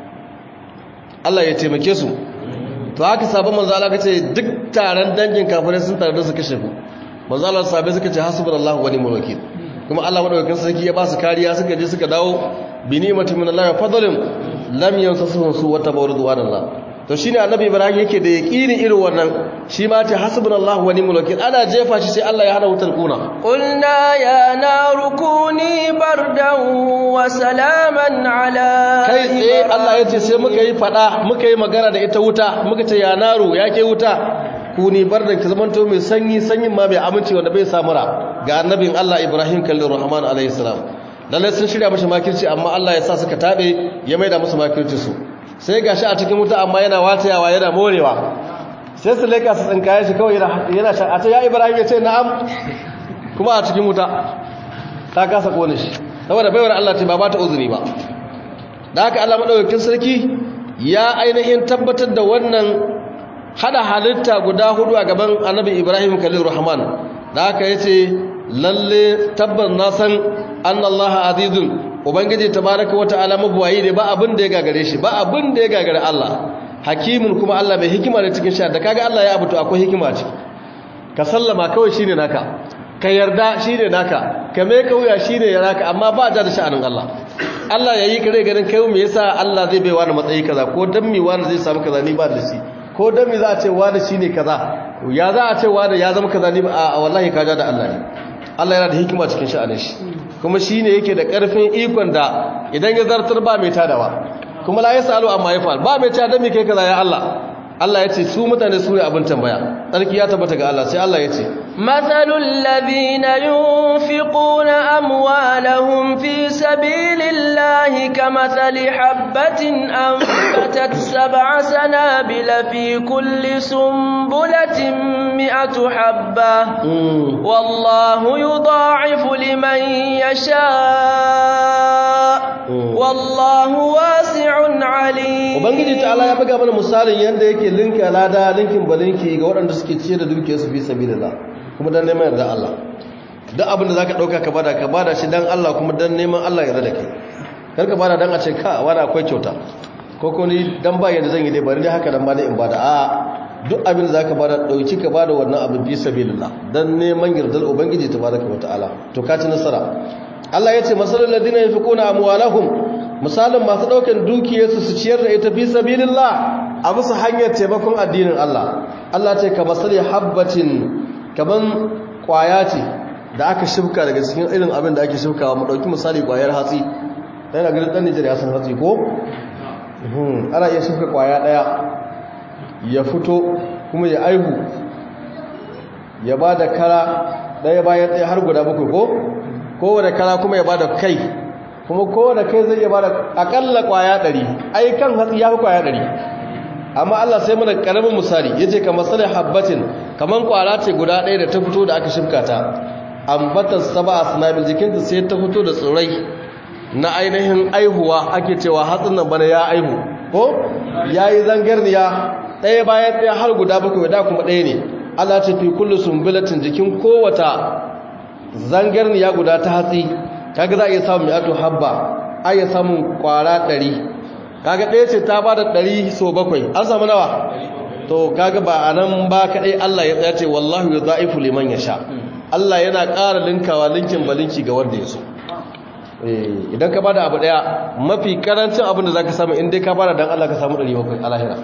Allah ya taimake su to haka sabon manzo Allah kace duk taron dangin kafirai sun tare da su kashe ku manzo Allah sabai suka ce hasbunallahu wa ni'mal wakeel kuma Allah madaukakin sarki ya ba su kariya suka je suka dawo bi ni'matin min Allah wa fadlin lam yansasuhum su wa tabarrudu Allah to shine annabi Ibrahim yake da yaqini irin wannan shi ma ce hasbunallahu wa ni'mal wakeel ana jefa shi sai Allah ya hana wutar kuna قلنا يا نار كوني بردا وسلاما على kai tsaye Allah ya ce sai muka yi fada muka yi magana da ita wuta muka ce ya naro ya ke wuta ku ni bardan ki zamanto mai sanyi sanyin ma mai aminci wanda bai samura ga annabin Allah Ibrahim kallon Rahman alayhi salam lalle sun shirya mashi makirci amma Allah ya sa suka tabe ya maida musu makirci su sai gashi a cikin wuta amma yana watayawa yana morewa sai su leka su tsinkaye shi kawai yana yana shan a ta ya Ibrahim ya ce na'am kuma a cikin wuta ta kasa kone shi saboda baiwar Allah ce ba ba ta uzuri ba da haka Allah madaukakin sarki ya ainihin tabbatar da wannan hada halitta guda hudu a gaban Annabi Ibrahim Khalil Rahman da haka yace lalle tabban na san annallaha azizun ubangiji tabaraka wataala mabuwayi ne ba abin da ya gagare shi ba abin da ya gagare Allah hakimin kuma Allah mai hikima ne cikin sha da kaga Allah ya abuto akwai hikima ce ka sallama kawai shine naka ka yarda shine naka ka mai kauya shine ya naka amma ba da sha'anin Allah Allah yayi kare ganin kai me yasa Allah zai bai wani matsayi kaza ko dan me wani zai samu kaza ni ba da shi ko dan me za a ce wani shine kaza ya za a ce wani ya zama kaza ni ba a wallahi ka ja da Allah ne Allah yana da hikima cikin sha'anin shi kuma shine yake da karfin ikon da idan ya zartar ba mai tadawa kuma la yasalu amma yafal ba mai tada me kai kaza ya Allah Allah ya ce su mutane su ne abin tambaya tsarki ya tabbata ga Allah sai Allah ya ce mathalul ladina yunfiquna amwalahum fi sabilillahi kamathali habatin anbatat sab'a sanabila fi kulli sumbulatin mi'atu habba wallahu yudha'ifu liman yasha wallahu wasi'un alim ubangiji ta'ala ya buga mana misalin yanda yake linka lada linkin balinki ga waɗanda suke ciyar da dukiyar su fi sabilillah kuma dan neman yarda Allah duk abin da zaka dauka ka bada ka bada shi dan Allah kuma dan neman Allah yarda da kai kar ka bada dan a ce ka wani akwai kyauta ko ko ni dan ba yadda zan yi dai bari dai haka dan ba dai in bada a duk abin da zaka bada dauki ka bada wannan abin fi sabilillah dan neman yardar ubangiji tabaraka wa ta'ala to ka ci nasara Allah ya ce masalul ladina yunfiquna amwalahum misalin masu daukan dukiyarsu su ciyar da ita fi sabilillah a bisa hanyar taimakon addinin Allah Allah ce ka masali habbatin kaman kwaya ce da aka shifka daga cikin irin abin da ake shifkawa mu dauki misali kwayar hatsi yana ganin dan Nijar ya san hatsi ko ana iya shifka kwaya daya ya fito kuma ya aihu ya bada kara daya bayan daya har guda bakwai ko kowane kara kuma ya bada kai kuma kowane kai zai iya bada akalla kwaya ɗari ai kan hatsi ya fi kwaya ɗari amma Allah sai mana karamin misali yace kamar salih habbatin kaman kwara ce guda ɗaya da ta fito da aka shimka ta ambatan sab'a sanabil jikinta sai ta fito da tsirai na ainihin aihuwa ake cewa hatsin nan bana ya aihu ko yayi zangarniya ɗaya bayan ɗaya har guda bakwai da kuma ɗaya ne Allah ce fi kullu sumbulatin jikin kowata zangarniya guda ta hatsi kaga za a iya samun mi'atu habba a iya samun kwara ɗari kaga ɗaya ce ta bada ɗari so bakwai an samu nawa to kaga ba a nan ba kaɗai Allah ya tsaye wallahu ya za'ifu liman ya sha Allah yana ƙara linkawa linkin balinki ga wanda ya so idan ka bada abu ɗaya mafi karancin abin da za ka samu inda ka bada don Allah ka samu ɗari bakwai a lahira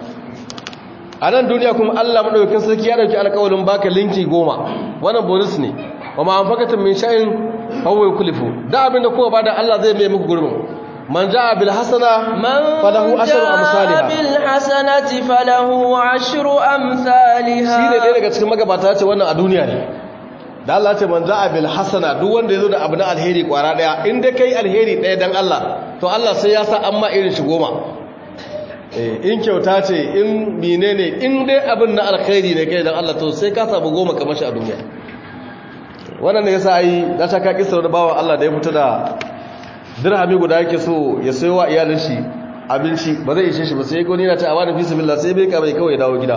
a nan duniya kuma Allah maɗaukakin sarki ya ɗauki alƙawarin baka linki goma wannan bonus ne wa ma anfaqatum min shay'in fahuwa yukhlifu da abinda kowa bada Allah zai mai muku gurbin man jaa bil hasana falahu ashru amsalha bil hasanati falahu ashru amsalha shine dai daga cikin magabata ce wannan a duniya ne da Allah ce man jaa bil hasana duk wanda yazo da abu na alheri kwara daya in dai kai alheri daya dan Allah to Allah sai ya sa amma irin shi goma eh in kyauta ce in menene in dai abin na alkhairi ne kai dan Allah to sai ka samu goma kamar shi a duniya wannan ne yasa ai da ta ka kisar da bawan Allah da ya fita da dirhami guda yake so ya sayo wa iyalin shi abinci ba zai ishe shi ba sai goni na ta awani fi sabilillah sai bai ka bai kawai dawo gida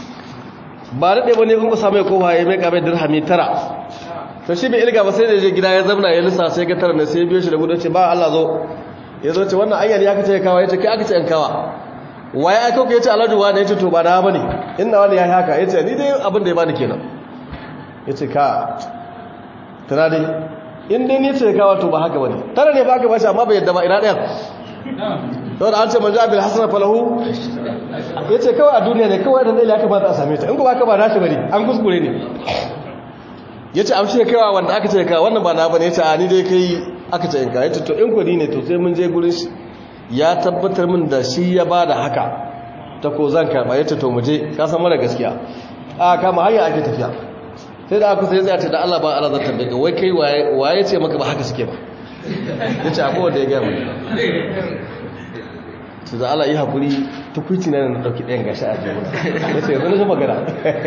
ba da ɗaya ne kun kusa mai kowa ya mai ka bai dirhami tara to shi bai ilga ba sai da je gida ya zamna ya lissa sai ga tara ne sai biyo shi da gudu ce ba Allah zo ya zo ce wannan ayyali ya kace kawa ya ce kai aka ce in kawa waye aka ku ya ce alhaji wani ya ce to ba da bane inna wani ya yi haka ya ce ni dai abin da ya bani kenan ya ce ka tana dai in dai ni ce kawo to ba haka bane tare ne ba haka bashi amma bai yadda ba ina ɗayan saboda an ce manzo abil hasan falahu yace kawai a duniya ne kawai da lalle aka ba a same ta in ko ba ka ba nashi bane an kuskure ne yace an ce kaiwa wanda aka ce ka wannan ba na bane yace a ni dai kai aka ce in ka yace to in ko ni ne to sai mun je gurin shi ya tabbatar min da shi ya bada haka ta ko zan karba yace to mu je ka san mara gaskiya a kama hanya ake tafiya sai da aka sai zai ce da Allah ba Allah zan tambaye ka wai kai waye ce maka ba haka suke ba yace akwai wanda ya ga mu sai da Allah yi hakuri tukuici na na dauki ɗayan gashi a jiya yace yanzu na ji magana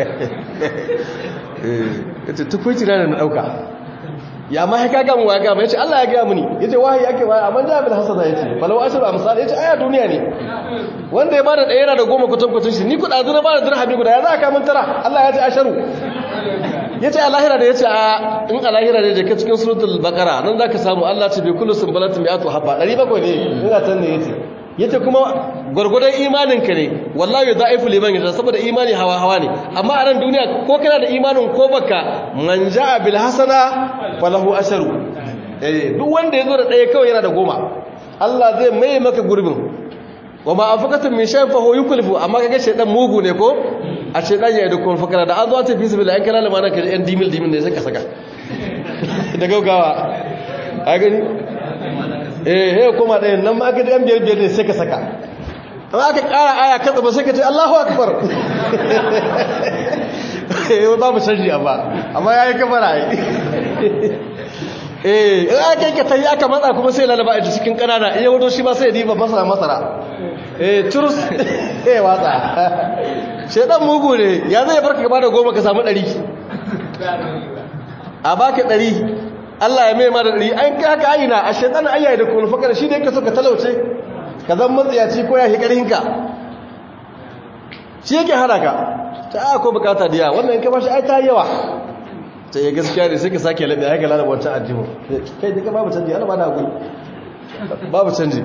eh yace tukuici na na dauka ya ma ya kaga mu waga yace Allah ya ga mu ni yace wahayi yake waya amma da bil hasana yace falau ashru amsal yace aya duniya ne wanda ya bada ɗaya yana da goma kutan kutan shi ni kuɗa zura bada dirhami guda ya za ka mun tara Allah ya ce asharu ya ce alahira da ya ce a in alahira da jaka cikin suratul bakara nan za ka samu allah ce bai kullu sumbalatin mai ato haɓa 700 ne ina can ne ya ce ya ce kuma gwargwadon imaninka ne wallahi za a yi fuliman yadda saboda imani hawa hawa ne amma a nan duniya ko kana da imanin ko baka man ja a bil hasana falahu asharu duk wanda ya zo da ɗaya kawai yana da goma allah zai mai maka gurbin wa ma anfaqatum min shay'in fa huwa yuklifu amma kaga shedan mugu ne ko a shedan ya yi kun fakara da an zo ta fi sabila an kana lamana ka yan dimil dimil ne sai ka saka da gaugawa a gani eh he kuma ɗayan nan ma aka ji yan biyar biyar ne sai ka saka amma aka ƙara aya katsa ba sai ka ce Allahu akbar eh babu canji amma amma yayi kafara ai eh in aka yi ka tayi aka matsa kuma sai lalaba a cikin kanana iya wato shi ba sai ya diba masara masara eh turus eh watsa shedan mugu ne ya zai barka gaba da goma ka samu ɗari a baka ɗari Allah ya mai ma da ɗari an kai haka aina a shedan ayyaye da kuma fakar shi da yake so ka talauce ka zan matsiyaci ko ya shi ƙarhinka shi yake hana ka ta ko bukata da yawa wannan in ka bashi ai ta yawa ta yi gaskiya ne sai ka sake laɓe haka lalaba wancan ajihu kai duka babu canji ana ba da haƙuri babu canji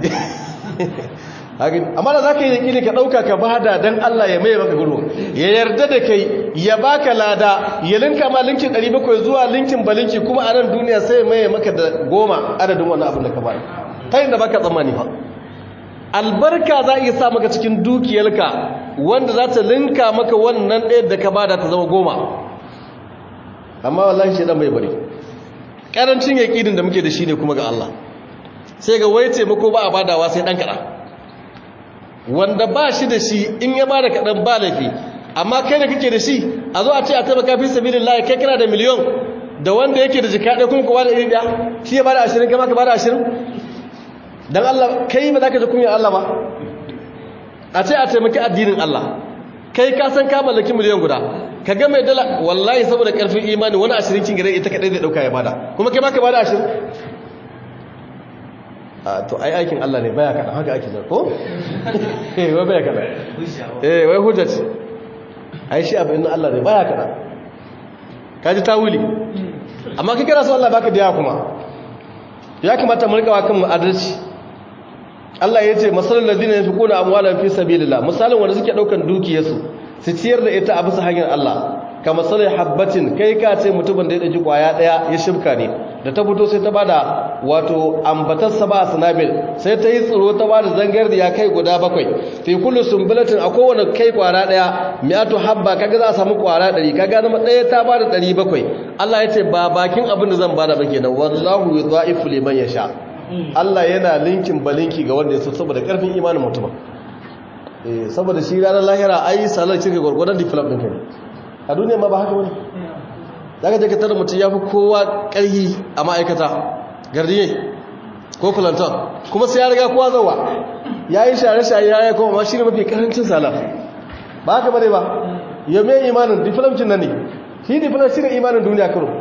amma da za ka yi yaƙini ka ɗauka ka bada don Allah ya mai maka gudu ya yarda da kai ya baka lada ya linka ma linkin 700 zuwa linkin balinki kuma a nan duniya sai mai maka da goma adadin wani abin da ka bada ta yin da baka tsammani fa albarka za a iya sa maka cikin dukiyarka wanda za ta linka maka wannan ɗaya da ka bada ta zama goma amma wallahi shi dan bai bari karancin yaƙinin da muke da shi ne kuma ga Allah sai ga wai taimako ba a badawa sai dan kaɗan wanda ba shi da shi in ya bada kaɗan ba laifi amma kai da kake da shi a zo a ce a taimaka fi sabilin layi kai kana da miliyon da wanda yake da jika ɗaya kuma kowa da iri ɗaya shi ya bada ashirin kama ka bada ashirin don Allah kai ba za ka ji kunyar Allah ba a ce a taimaki addinin Allah kai ka san ka mallaki miliyan guda ka ga mai dala wallahi saboda karfin imani wani ashirin kin gare ita kadai zai dauka ya bada kuma kai ma ka bada ashirin a to ai aikin Allah ne baya kada haka ake ko eh wai baya kada eh wai hujja ce ai shi abin Allah ne baya kada kaji tawili amma kai kana so Allah baka da kuma ya kamata mu rika wa kan mu adalci Allah ya ce masalul ladina yunfiquna amwalan fi sabilillah misalin wanda suke daukan dukiyarsu su ciyar da ita a bisa hanyar Allah ka masalai habbatin kai ka ce mutumin da ya daji kwaya daya ya shibka ne da ta fito sai ta bada wato ambatar sa ba sanabil sai ta yi tsiro ta bada zangar da ya kai guda bakwai fi kullu sumbulatin a kowane kai kwara daya mi'atu habba kaga za a samu kwara 100 kaga zama daya ta bada 700 Allah ya ce ba bakin abin da zan bada ba kenan wallahu yudha'ifu liman yasha Allah yana linkin balinki ga wanda ya so saboda karfin imanin mutum eh saboda shi ranar lahira ai salar cike gurgurdan development ne a duniya ma ba haka wani daga je ka tara mutum ya fi kowa ƙarhi a ma'aikata gardiye ko kulantar kuma sai ya riga kowa zauwa ya yi share-share ya yi kuma ma shi ne mafi ƙarancin salar ba haka bane ba yau mai imanin development nan ne shi development shi ne imanin duniya karo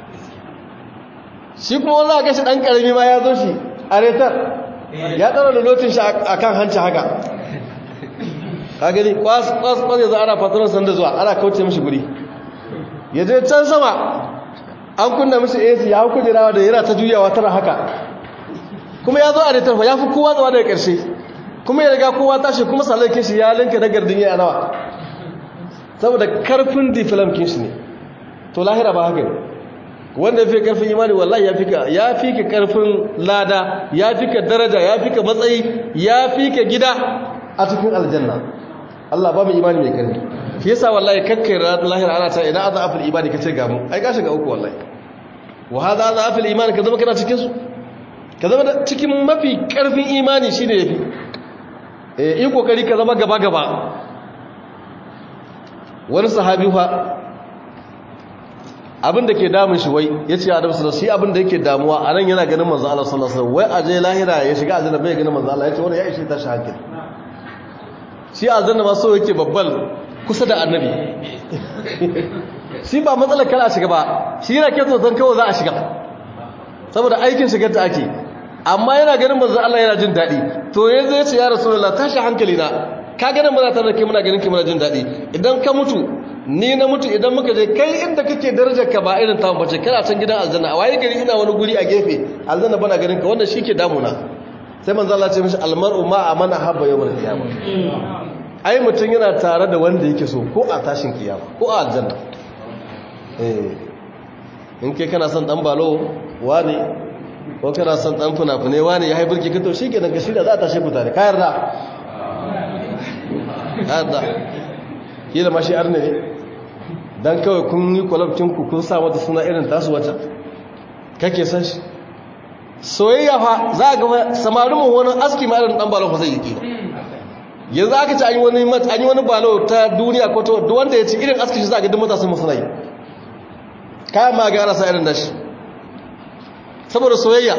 shi kuma wanda aka shi ɗan ƙarami ma ya zo shi a retar ya tsara da lotin shi a kan hanci haka ka gani kwas kwas kwas yanzu ana fatarar sanda zuwa ana kauce mishi guri ya je can sama an kunna mishi AC ya hau kujerawa da yana ta juyawa tara haka kuma ya zo a retar fa ya fi kowa zuwa daga ƙarshe kuma ya riga kowa tashi kuma salakin shi ya linka na gardin ya nawa saboda karfin difilamkin shi ne to lahira ba haka ne wanda fi karfin imani wallahi ya fika ya fika karfin lada ya fika daraja ya fika matsayi ya fika gida a cikin aljanna Allah ba mu imani mai karfi shi yasa wallahi kakkai lahira ana ta idan azza afil imani kace ga mu ai ka shiga uku wallahi wa hada azza afil imani ka zama kana cikin su ka zama cikin mafi karfin imani shine yafi eh yi kokari ka zama gaba gaba wani sahabi fa abin da ke damun shi wai ya ce adam sallallahu shi abin da yake damuwa a nan yana ganin manzo Allah sallallahu alaihi wai aje lahira ya shiga aljanna bai ganin manzo Allah ya ce wani ya ishe ta shahada shi aljanna ma so yake babbal kusa da annabi shi ba matsalar kala shiga ba shi yana ke tsoton kawai za a shiga saboda aikin shigar da ake amma yana ganin manzo Allah yana jin daɗi to yanzu ya ce ya rasulullah tashi hankali na ka ganin muna tare da kai muna ganin ki muna jin daɗi idan ka mutu ni na mutu idan muka je kai inda kake darajar ka ba irin tamu bace kana can gidan aljanna a waye gari ina wani guri a gefe aljanna bana ganin ka wannan shike damuna sai manzo Allah ya ce mishi almar'u ma amana habba yawmal qiyamah ai mutun yana tare da wanda yake so ko a tashin kiyama ko a aljanna eh in kai kana son dan balo wani ko kana son dan funafune wani ya haibirki ka to shikenan ka shirya za a tashe ku tare ka yarda hada kila ma shi arne ne dan kawai kun yi kwalabcin ku kun sa mata suna irin tasu wata kake san shi soyayya fa za ga samarin mu wani aski ma irin dan balon fa zai yi ba yanzu aka ci an yi wani mat an yi wani balo ta duniya ko ta wanda ya ci irin aski shi za ga duk matasan mu suna yi kayan ma ga ana sa irin dashi saboda soyayya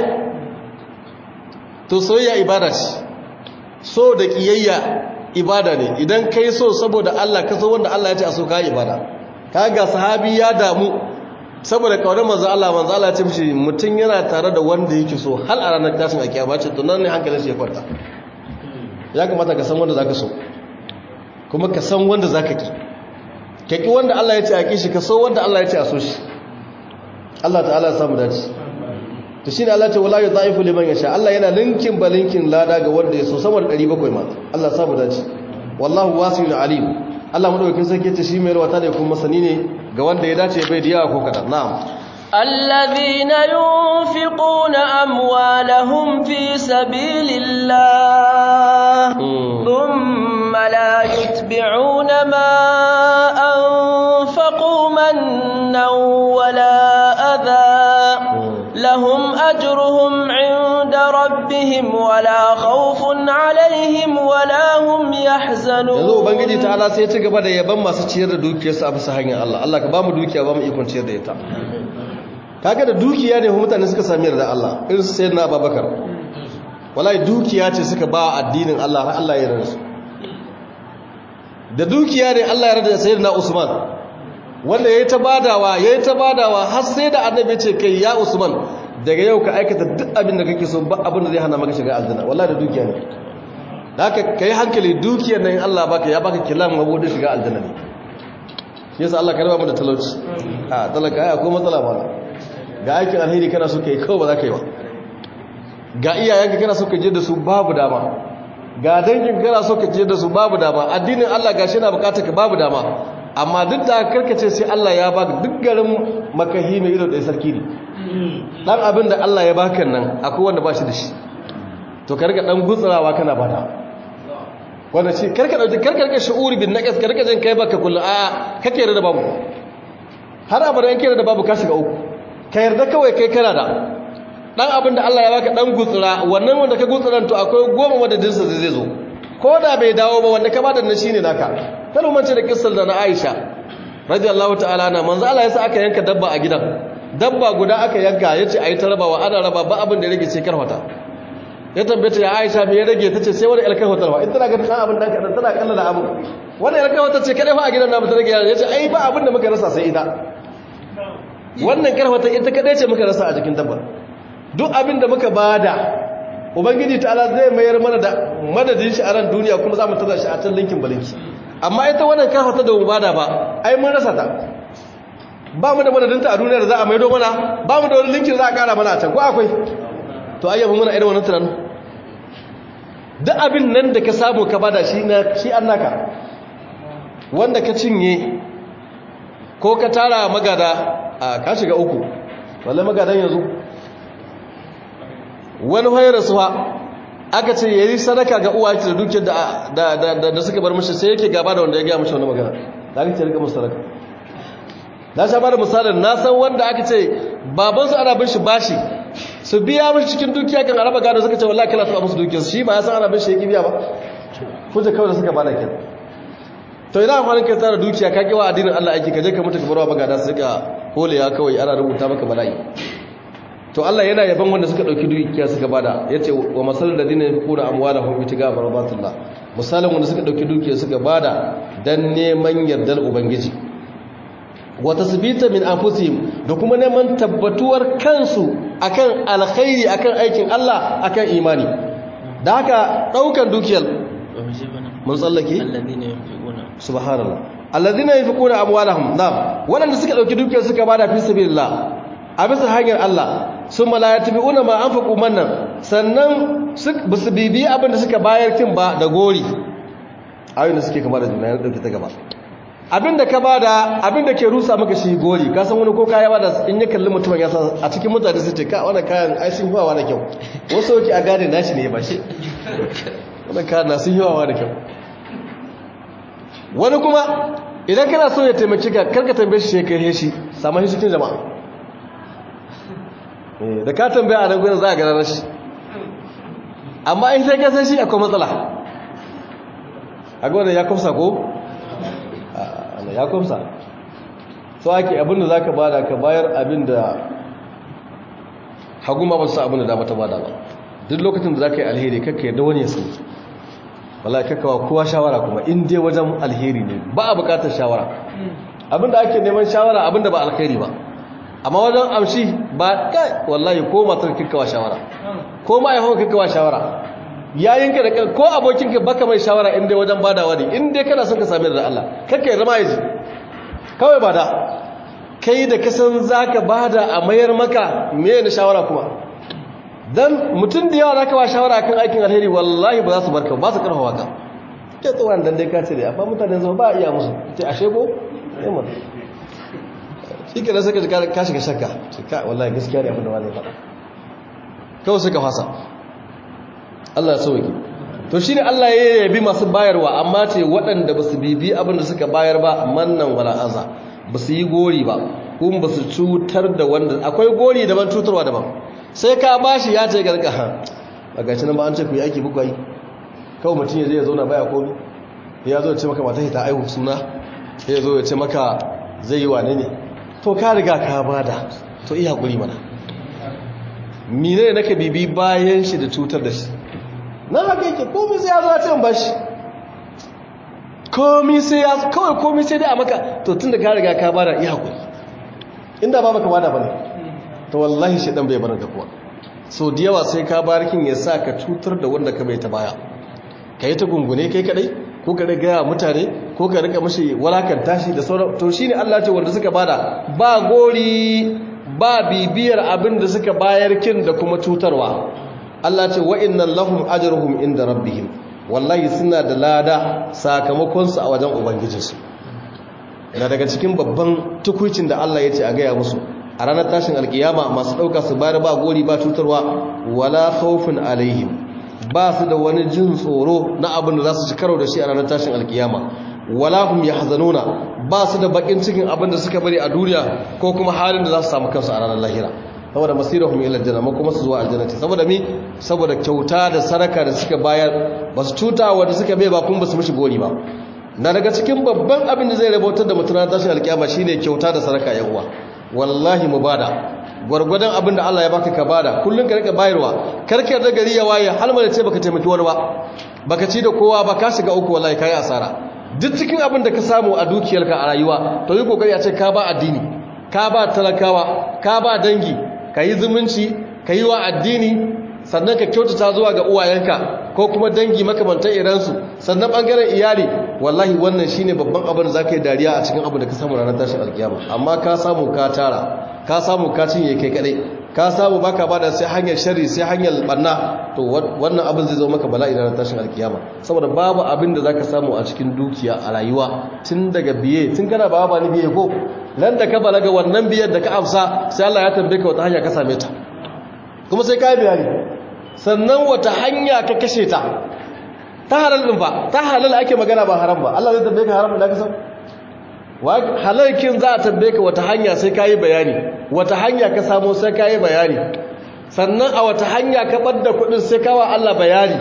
to soyayya ibada ce so da kiyayya ibada ne idan kai so saboda Allah ka so wanda Allah ya ce a so ka ibada kaga sahabi ya damu saboda kaunar manzo Allah manzo Allah ya ce mishi mutun yana tare da wanda yake so hal a ranar tashin alkiyama ce to nan ne hankalin shi ya kwanta ya kamata ka san wanda zaka so kuma ka san wanda zaka ki ka ki wanda Allah ya ce a ki shi ka so wanda Allah ya ce a so shi Allah ta'ala ya samu dace to shine Allah ce wala yudhaifu liman yasha Allah yana linkin balinkin lada ga wanda ya so sama da 700 ma Allah ya samu dace wallahu wasi'un alim Allah madaukakin sarki ce shi mai rawata ne kuma masani ne ga wanda ya dace bai diya ko kada na'am الذين ينفقون أموالهم في سبيل الله ثم لا يتبعون ما أنفقوا منا ولا أذى لهم أجرهم عند ربهم ولا خوف عليهم ولا هم يحزنون yanzu ubangiji ta'ala sai ya ci gaba da yaban masu ciyar da dukiyarsu a bisa hanyar Allah Allah ka ba mu dukiya ba mu ikon ciyar da ita kaga da dukiya ne mutane suka sami yarda Allah irin su sayyidina Abubakar wallahi dukiya ce suka ba addinin Allah har Allah ya yarda su da dukiya ne Allah ya yarda sayyidina Usman wanda yayi ta badawa yayi ta badawa har sai da annabi ce kai ya Usman daga yau ka aikata duk abin da kake so ba abin da zai hana maka shiga aljanna wallahi da dukiya ne haka kai hankali dukiyar nan Allah baka ya baka kilan mabudin shiga aljanna ne yasa Allah ka raba mu da talauci a talaka ai akwai matsala ba ga aikin alheri kana so kai kawai ba za ka yi ba ga iyayenka kana so ka je da su babu dama ga dangin kana so ka je da su babu dama addinin Allah gashi yana bukatar ka babu dama amma duk da karkace sai Allah ya baka duk garin makahi mai ido da sarki ne dan abin da Allah ya baka nan akwai wanda ba shi da shi to ka rika dan gutsurawa kana bada wanda shi karka dauki karka rika shu'uri bin naqas ka rika jin kai baka kullu a kake yarda babu har abada yake yarda babu ka shiga uku ka yarda kawai kai kana da dan abin da Allah ya baka dan gutsura wannan wanda ka gutsuran to akwai goma madadin sa zai zo ko da bai dawo ba wanda ka bada nan shine naka kar mu mance da kissar da na Aisha radiyallahu ta'ala na manzo Allah yasa aka yanka dabba a gidan dabba guda aka yanka yace ayi ta rabawa ana raba ba abin da ya rage sai karfata ya tambaye ya Aisha me ya rage tace sai wani alkai hotarwa in tana ganin dan abin dan kadan tana kallon da abu wani alkai hotar ce kadai fa a gidan namu ta rage yace ai ba abin da muka rasa sai ita wannan karfata ita kadai ce muka rasa a jikin dabbar duk abin da muka bada ubangiji ta'ala zai mayar mana da madadin shi a ran duniya kuma za mu tada shi a can linkin balinki amma ita wannan karfata da mu bada ba ai mun rasa ta ba mu da madadinta a duniya da za a maido mana ba mu da wani linkin za a kara mana a can ko akwai to ayyaba muna irin wannan tunanin duk abin nan da ka samu ka bada shi na shi annaka wanda ka cinye ko ka tara magada a ka shiga uku wallahi magadan yanzu wani hayar suwa aka ce yayi sadaka ga uwa da dukiyar da da da suka bar mishi sai yake gaba da wanda ya ga mishi wannan magana da aka ce rika musu sadaka na sha bada misalin na san wanda aka ce babansu ana bin shi bashi su biya mashi cikin dukiya kan araba gado suka ce wallahi kala taba musu dukiyarsu shi ba ya san ana bin shi yake biya ba kuje kawai da suka bada kin to ina amfanin kai tsara dukiya ka kiwa addinin Allah aiki ka je ka mutu ka barwa magada su rika holewa kawai ana rubuta maka bala'i to Allah yana yaban wanda suka dauki dukiya suka bada yace wa masalul ladina yunfiquna amwalahum bitiga barbatullah misalin wanda suka dauki dukiya suka bada dan neman yardar ubangiji wa tasbita min anfusihim da kuma neman tabbatuwar kansu akan alkhairi akan aikin Allah akan imani da haka daukan dukiyar mun tsallake subhanallah alladhina yunfiquna amwalahum na'am wanda suka dauki dukiyar suka bada fi sabilillah a bisa hanyar Allah summa la yatbi'una ma anfaqu mannan sannan su bibi abin da suka bayar kin ba da gori ayoyin da suke kama da juna ya dauke ta gaba abinda ka bada abinda ke rusa maka shi gori ka san wani ko kaya bada in ya kalli mutumin ya san a cikin mutane su ce ka wannan kayan ai sun hiwawa da kyau wasu yake a gane nashi ne ba shi wannan kayan na sun hiwawa da kyau wani kuma idan kana so ya taimaki ka karka tambaye shi sai kai shi samu shi cikin jama'a da ka tambaya a nan gudun za a gana shi amma in sai kasar shi akwai matsala a gwada ya kwamsa ko? ya kwamsa so ake abinda za ka bada ka bayar abinda hagu ma ba su abinda dama ta bada ba duk lokacin da za ka yi alheri kakka yadda wani ya sani wala kakkawa kowa shawara kuma in dai wajen alheri ne ba a bukatar shawara abinda ake neman shawara abinda ba alheri ba amma wajen amshi ba kai wallahi ko matar kakkawa shawara ko ma'aikon kakkawa shawara yayinka da ko abokinka baka mai shawara in dai wajen badawa ne in dai kana son ka sami da Allah kakka ya zama yaji kawai bada kai da kasan zaka bada a mayar maka me ne shawara kuma dan mutum da yawa zaka ba shawara kan aikin alheri wallahi ba za su barka ba su karfafa ka ke tsoron dan dai ka ce dai amma mutane zama ba iya musu ce ashe ko eh mun shi ke da saka ka shiga shakka ka wallahi gaskiya ne abin da wani faɗa kawai suka fasa Allah ya sauke to shine Allah ya yabi masu bayarwa amma ce waɗanda basu bibi abin da suka bayar ba mannan wala aza basu yi gori ba kuma basu cutar da wanda akwai gori daban cutarwa daban sai ka bashi ya ce garka ha a gashi nan ba an ce ku yi aiki buku yi kawai mutum ya zai ya zauna baya komi ya zo ya ce maka mata ta aihu suna ya zo ya ce maka zai yi wane ne to ka riga ka bada to iya guri mana mine ne naka bibi bayan shi da cutar da shi na haka yake komi sai ya zo ya ce ba shi komi sai ya kawai komi sai dai a maka to tun da ka riga ka bada iya guri inda ba maka bada bane to wallahi shi dan bai bar da kuwa so da yawa sai ka barkin ya sa ka cutar da wanda ka bai ta baya ka yi ta gungune kai kadai ko ka riga mutane ko ka rika mashi walakanta shi da sauran to shine Allah ce wanda suka bada ba gori ba bibiyar abin da suka bayar kin da kuma cutarwa Allah ce wa innal lahum ajruhum inda rabbihim wallahi suna da lada sakamakon su a wajen ubangijinsu na daga cikin babban tukuicin da Allah ya ce a gaya musu a ranar tashin alkiyama masu ɗauka su bayar ba gori ba cutarwa wala khawfin alaihim ba su da wani jin tsoro na abin da za su ci karo da shi a ranar tashin alkiyama wala hum yahzanuna ba su da bakin cikin abin da suka bari a duniya ko kuma halin da za su samu kansu a ranar lahira saboda masirahum ila aljanna ma kuma su zuwa aljannati saboda mi saboda kyauta da saraka da suka bayar ba su cuta wanda suka bai ba kuma ba su mishi gori ba na daga cikin babban abin da zai rabautar da mutum tashin alkiyama shine kyauta da saraka yan uwa wallahi mu bada gwargwadon abin da Allah ya baka ka bada kullun ka rika bayarwa karkar da gari ya waye har da ce baka taimaki wani ba baka ci da kowa ba ka shiga uku wallahi kai asara duk cikin abin da ka samu a dukiyarka a rayuwa to yi kokari a ce ka ba addini ka ba talakawa ka ba dangi ka yi zumunci ka yi wa addini sannan ka kyautata zuwa ga uwayenka ko kuma dangi makamantan iransu sannan bangaren iyali wallahi wannan shine babban abin da zaka yi dariya a cikin abin da ka samu ranar tashin alkiyama amma ka samu ka tara ka samu ka cinye kai kadai ka samu baka bada sai hanyar sharri sai hanyar banna to wannan abin zai zo maka bala'i ranar tashin alkiyama saboda babu abin da zaka samu a cikin dukiya a rayuwa tun daga biye tun kana ba ba ni biye ko nan da ka balaga wannan biyar da ka amsa sai Allah ya tambaye ka wata hanya ka same ta kuma sai ka yi bayani sannan wata hanya ka kashe ta ta halal din ba ta halal ake magana ba haram ba Allah zai tambaye ka haram da ka san wa halalkin za a tambaye ka wata hanya sai ka yi bayani wata hanya ka samu sai ka yi bayani sannan a wata hanya ka ɓadda kuɗin sai kawa Allah bayani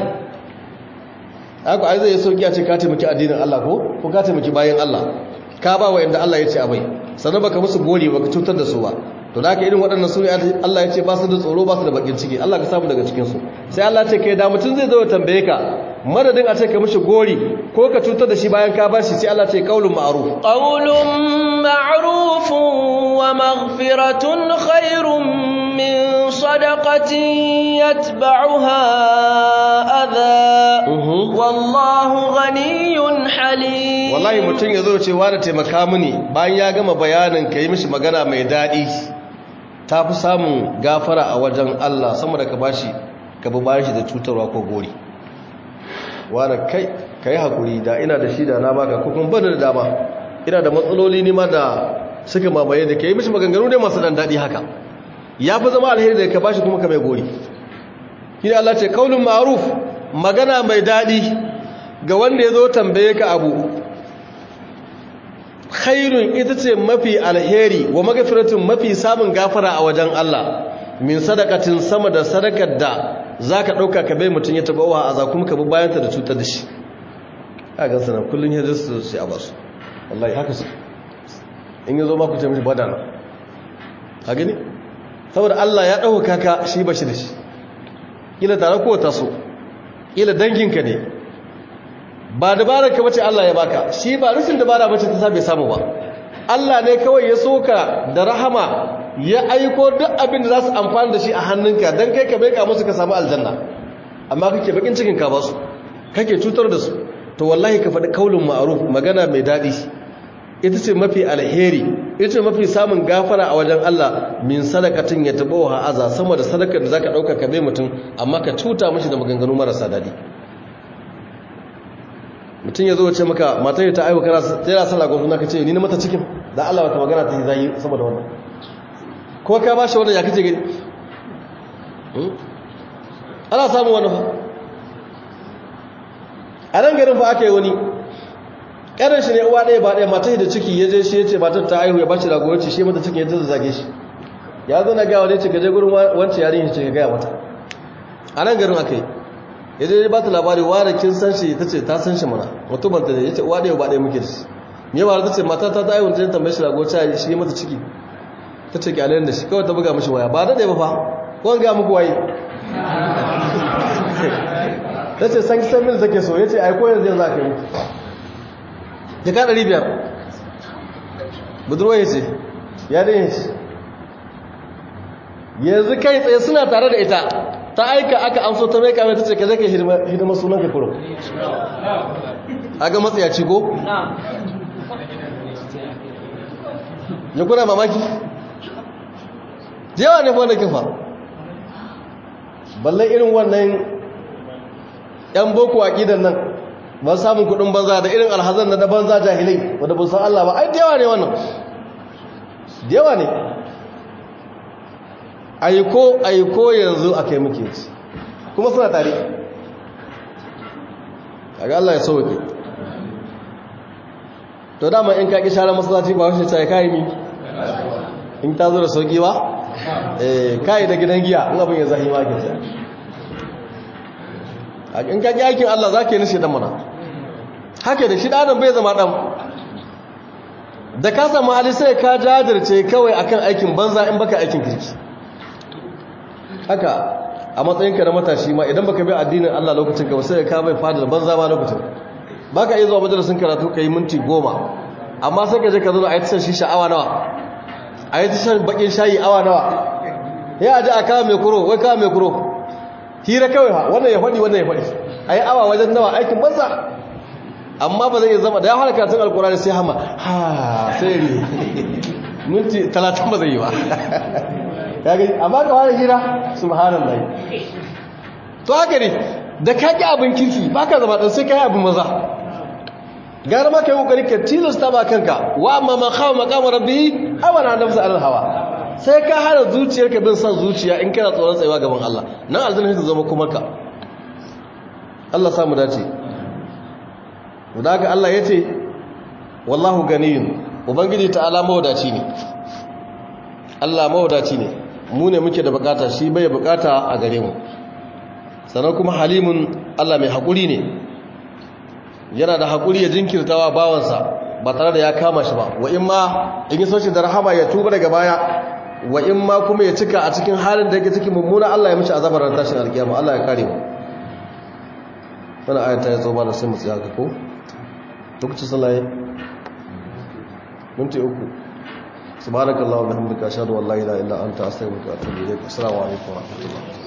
haka ai zai sauki a ce ka taimaki addinin Allah ko ko ka taimaki bayan Allah ka ba wa inda Allah ya ce abai sannan baka musu gori baka cutar da su ba to da haka irin waɗannan su ne Allah ya ce ba su da tsoro ba su da bakin ciki Allah ka samu daga cikin su sai Allah ce kai da mutum zai zo ya tambaye ka madadin a ce ka mishi gori ko ka cutar da shi bayan ka bashi sai Allah ce qaulun ma'ruf qaulun ma'ruf wa maghfiratun khairun min sadaqatin yatba'uha adha wallahu ghaniyyun halim wallahi mutum ya zo ce wani taimaka mini bayan ya gama bayanin ka yi mishi magana mai daɗi ta fi samun gafara a wajen Allah sama da ka bashi ka bi bayan shi da cutarwa ko gori wani kai ka yi haƙuri da ina da shi da na baka ko kuma bada da dama ina da matsaloli ne ma da suka mamaye da ka yi mishi maganganu ne masu ɗan daɗi haka ya fi zama alheri da ka bashi kuma ka mai gori shi Allah ce kaulun ma'ruf magana mai daɗi ga wanda ya zo tambaye ka abu khairun ita ce mafi alheri wa magfiratun mafi samun gafara a wajen Allah min sadakatin sama da sadakar da zaka dauka ka bai mutun ya taba wa aza kuma ka bi bayanta da cutar da shi a ga sanan kullun ya su sai a basu wallahi haka su in yazo ma ku ce mishi badana ka gani saboda Allah ya dauka ka shi bashi da shi kila tare ko ta so kila danginka ne ba dabarar ka bace Allah ya baka shi ba rashin dabara bace ta sabe samu ba Allah ne kawai ya soka da rahama ya aiko duk abin da za su amfani da shi a hannunka don kai ka beka musu ka samu aljanna amma kake bakin cikin ka basu kake cutar da su to wallahi ka faɗi kaulin ma'aruf magana mai daɗi ita ce mafi alheri ita ce mafi samun gafara a wajen Allah min sadakatin ya taɓa wa aza sama da sadakar da zaka ɗauka ka bai mutum amma ka cuta mashi da maganganu marasa daɗi mutum ya zo ce maka matar ta aiwa kana tsira sallah ko kuma kace ni na mata cikin da Allah wata magana ta zai saboda wannan ko ka bashi wannan ya kace gani ana samu wannan fa a nan garin fa aka yi wani karin shi ne uwa ɗaya ba ɗaya matar da ciki ya je shi ya ce matar ta aihu ya bashi rago ya ce shi mata cikin ya ta zage shi ya zo na gawa ne ce gaje gurin wancan yarin ya ce ka gaya mata a nan garin aka yi ya je ba ta labari wane kin san shi ta ce ta san shi mana mutumin ta ne ya ce uwa ɗaya ba ɗaya muke da shi me ba ta ce mata ta ta aiwun ta tambaye shi rago ta shi mata ciki ta ce kyalen da shi kawai ta buga mishi waya ba da ɗaya ba fa ko ga muku waye ta ce san kisan mil take so ya ce ai ko yanzu yanzu aka yi muku ya ka ɗari biyar budurwa ya ce ya dai ya ce yanzu kai tsaye suna tare da ita ta aika aka amso ta mai kamar ta ce ka zai ka hidima sunan ka kuro a ga matsayaci ko? ya kuna mamaki? yawa ne wanda kifa balle irin wannan yan boko a ƙidan nan ba samun kudin banza da irin alhazan na da banza jahilai wadda ba san Allah ba ai yawa ne wannan yawa ne aiko aiko yanzu a kai muke ci kuma suna tare kaga Allah ya sauke to dama in ka ki share masallaci ba wace sai kai mi in ta zo da sauki ba eh kai da gidan giya in abin ya zahi ma ke ta in ka ki aikin Allah zaka yi nishi dan mana haka da shi dan bai zama dan da ka samu hali sai ka jajirce kawai akan aikin banza in baka aikin kirki haka a matsayinka na matashi ma idan baka bi addinin Allah lokacin ka sai ka bai fada banza ma lokacin baka iya zuwa majalisin karatu kai minti goma amma sai ka je ka zo a yi tashan shi sha'awa nawa a yi tashan bakin shayi awa nawa ya aji a kawo mai kuro wai kawo mai kuro hira kawai ha wannan ya faɗi wannan ya faɗi a yi awa wajen nawa aikin banza amma ba zai zama da ya fara karatun alkurani sai hama ha sai ne minti talatin ba zai yi ba kage amma ka fara hira subhanallahi to haka ne da ka ki abin kirki baka zama dan sai kai abin maza gara ma kai kokari ka tilasta ba kanka wa amma ma khawa maqam rabbi awana nafsa alal hawa sai ka hana zuciyarka bin san zuciya in kana tsoron tsayawa gaban Allah nan aljanna ta zama kuma ka Allah samu dace da haka Allah yace wallahu ganiyun ubangiji ta'ala mawadaci ne Allah mawadaci ne mu ne muke da bukata shi bai bukata a gare mu sannan kuma halimun Allah mai haƙuri ne yana da haƙuri ya jinkirtawa bawansa ba tare da ya kama shi ba wa in ma in yi soshi da rahama ya tuba daga baya wa in ma kuma ya cika a cikin halin da yake cikin mummuna Allah ya mishi azabar ran tashin alkiyama Allah ya kare mu wannan ayata ya zo ba da sai mu tsaya ka ko lokacin sallah minti uku سبحانك اللهم وبحمدك اشهد ان لا اله الا انت استغفرك واتوب اليك السلام عليكم ورحمه الله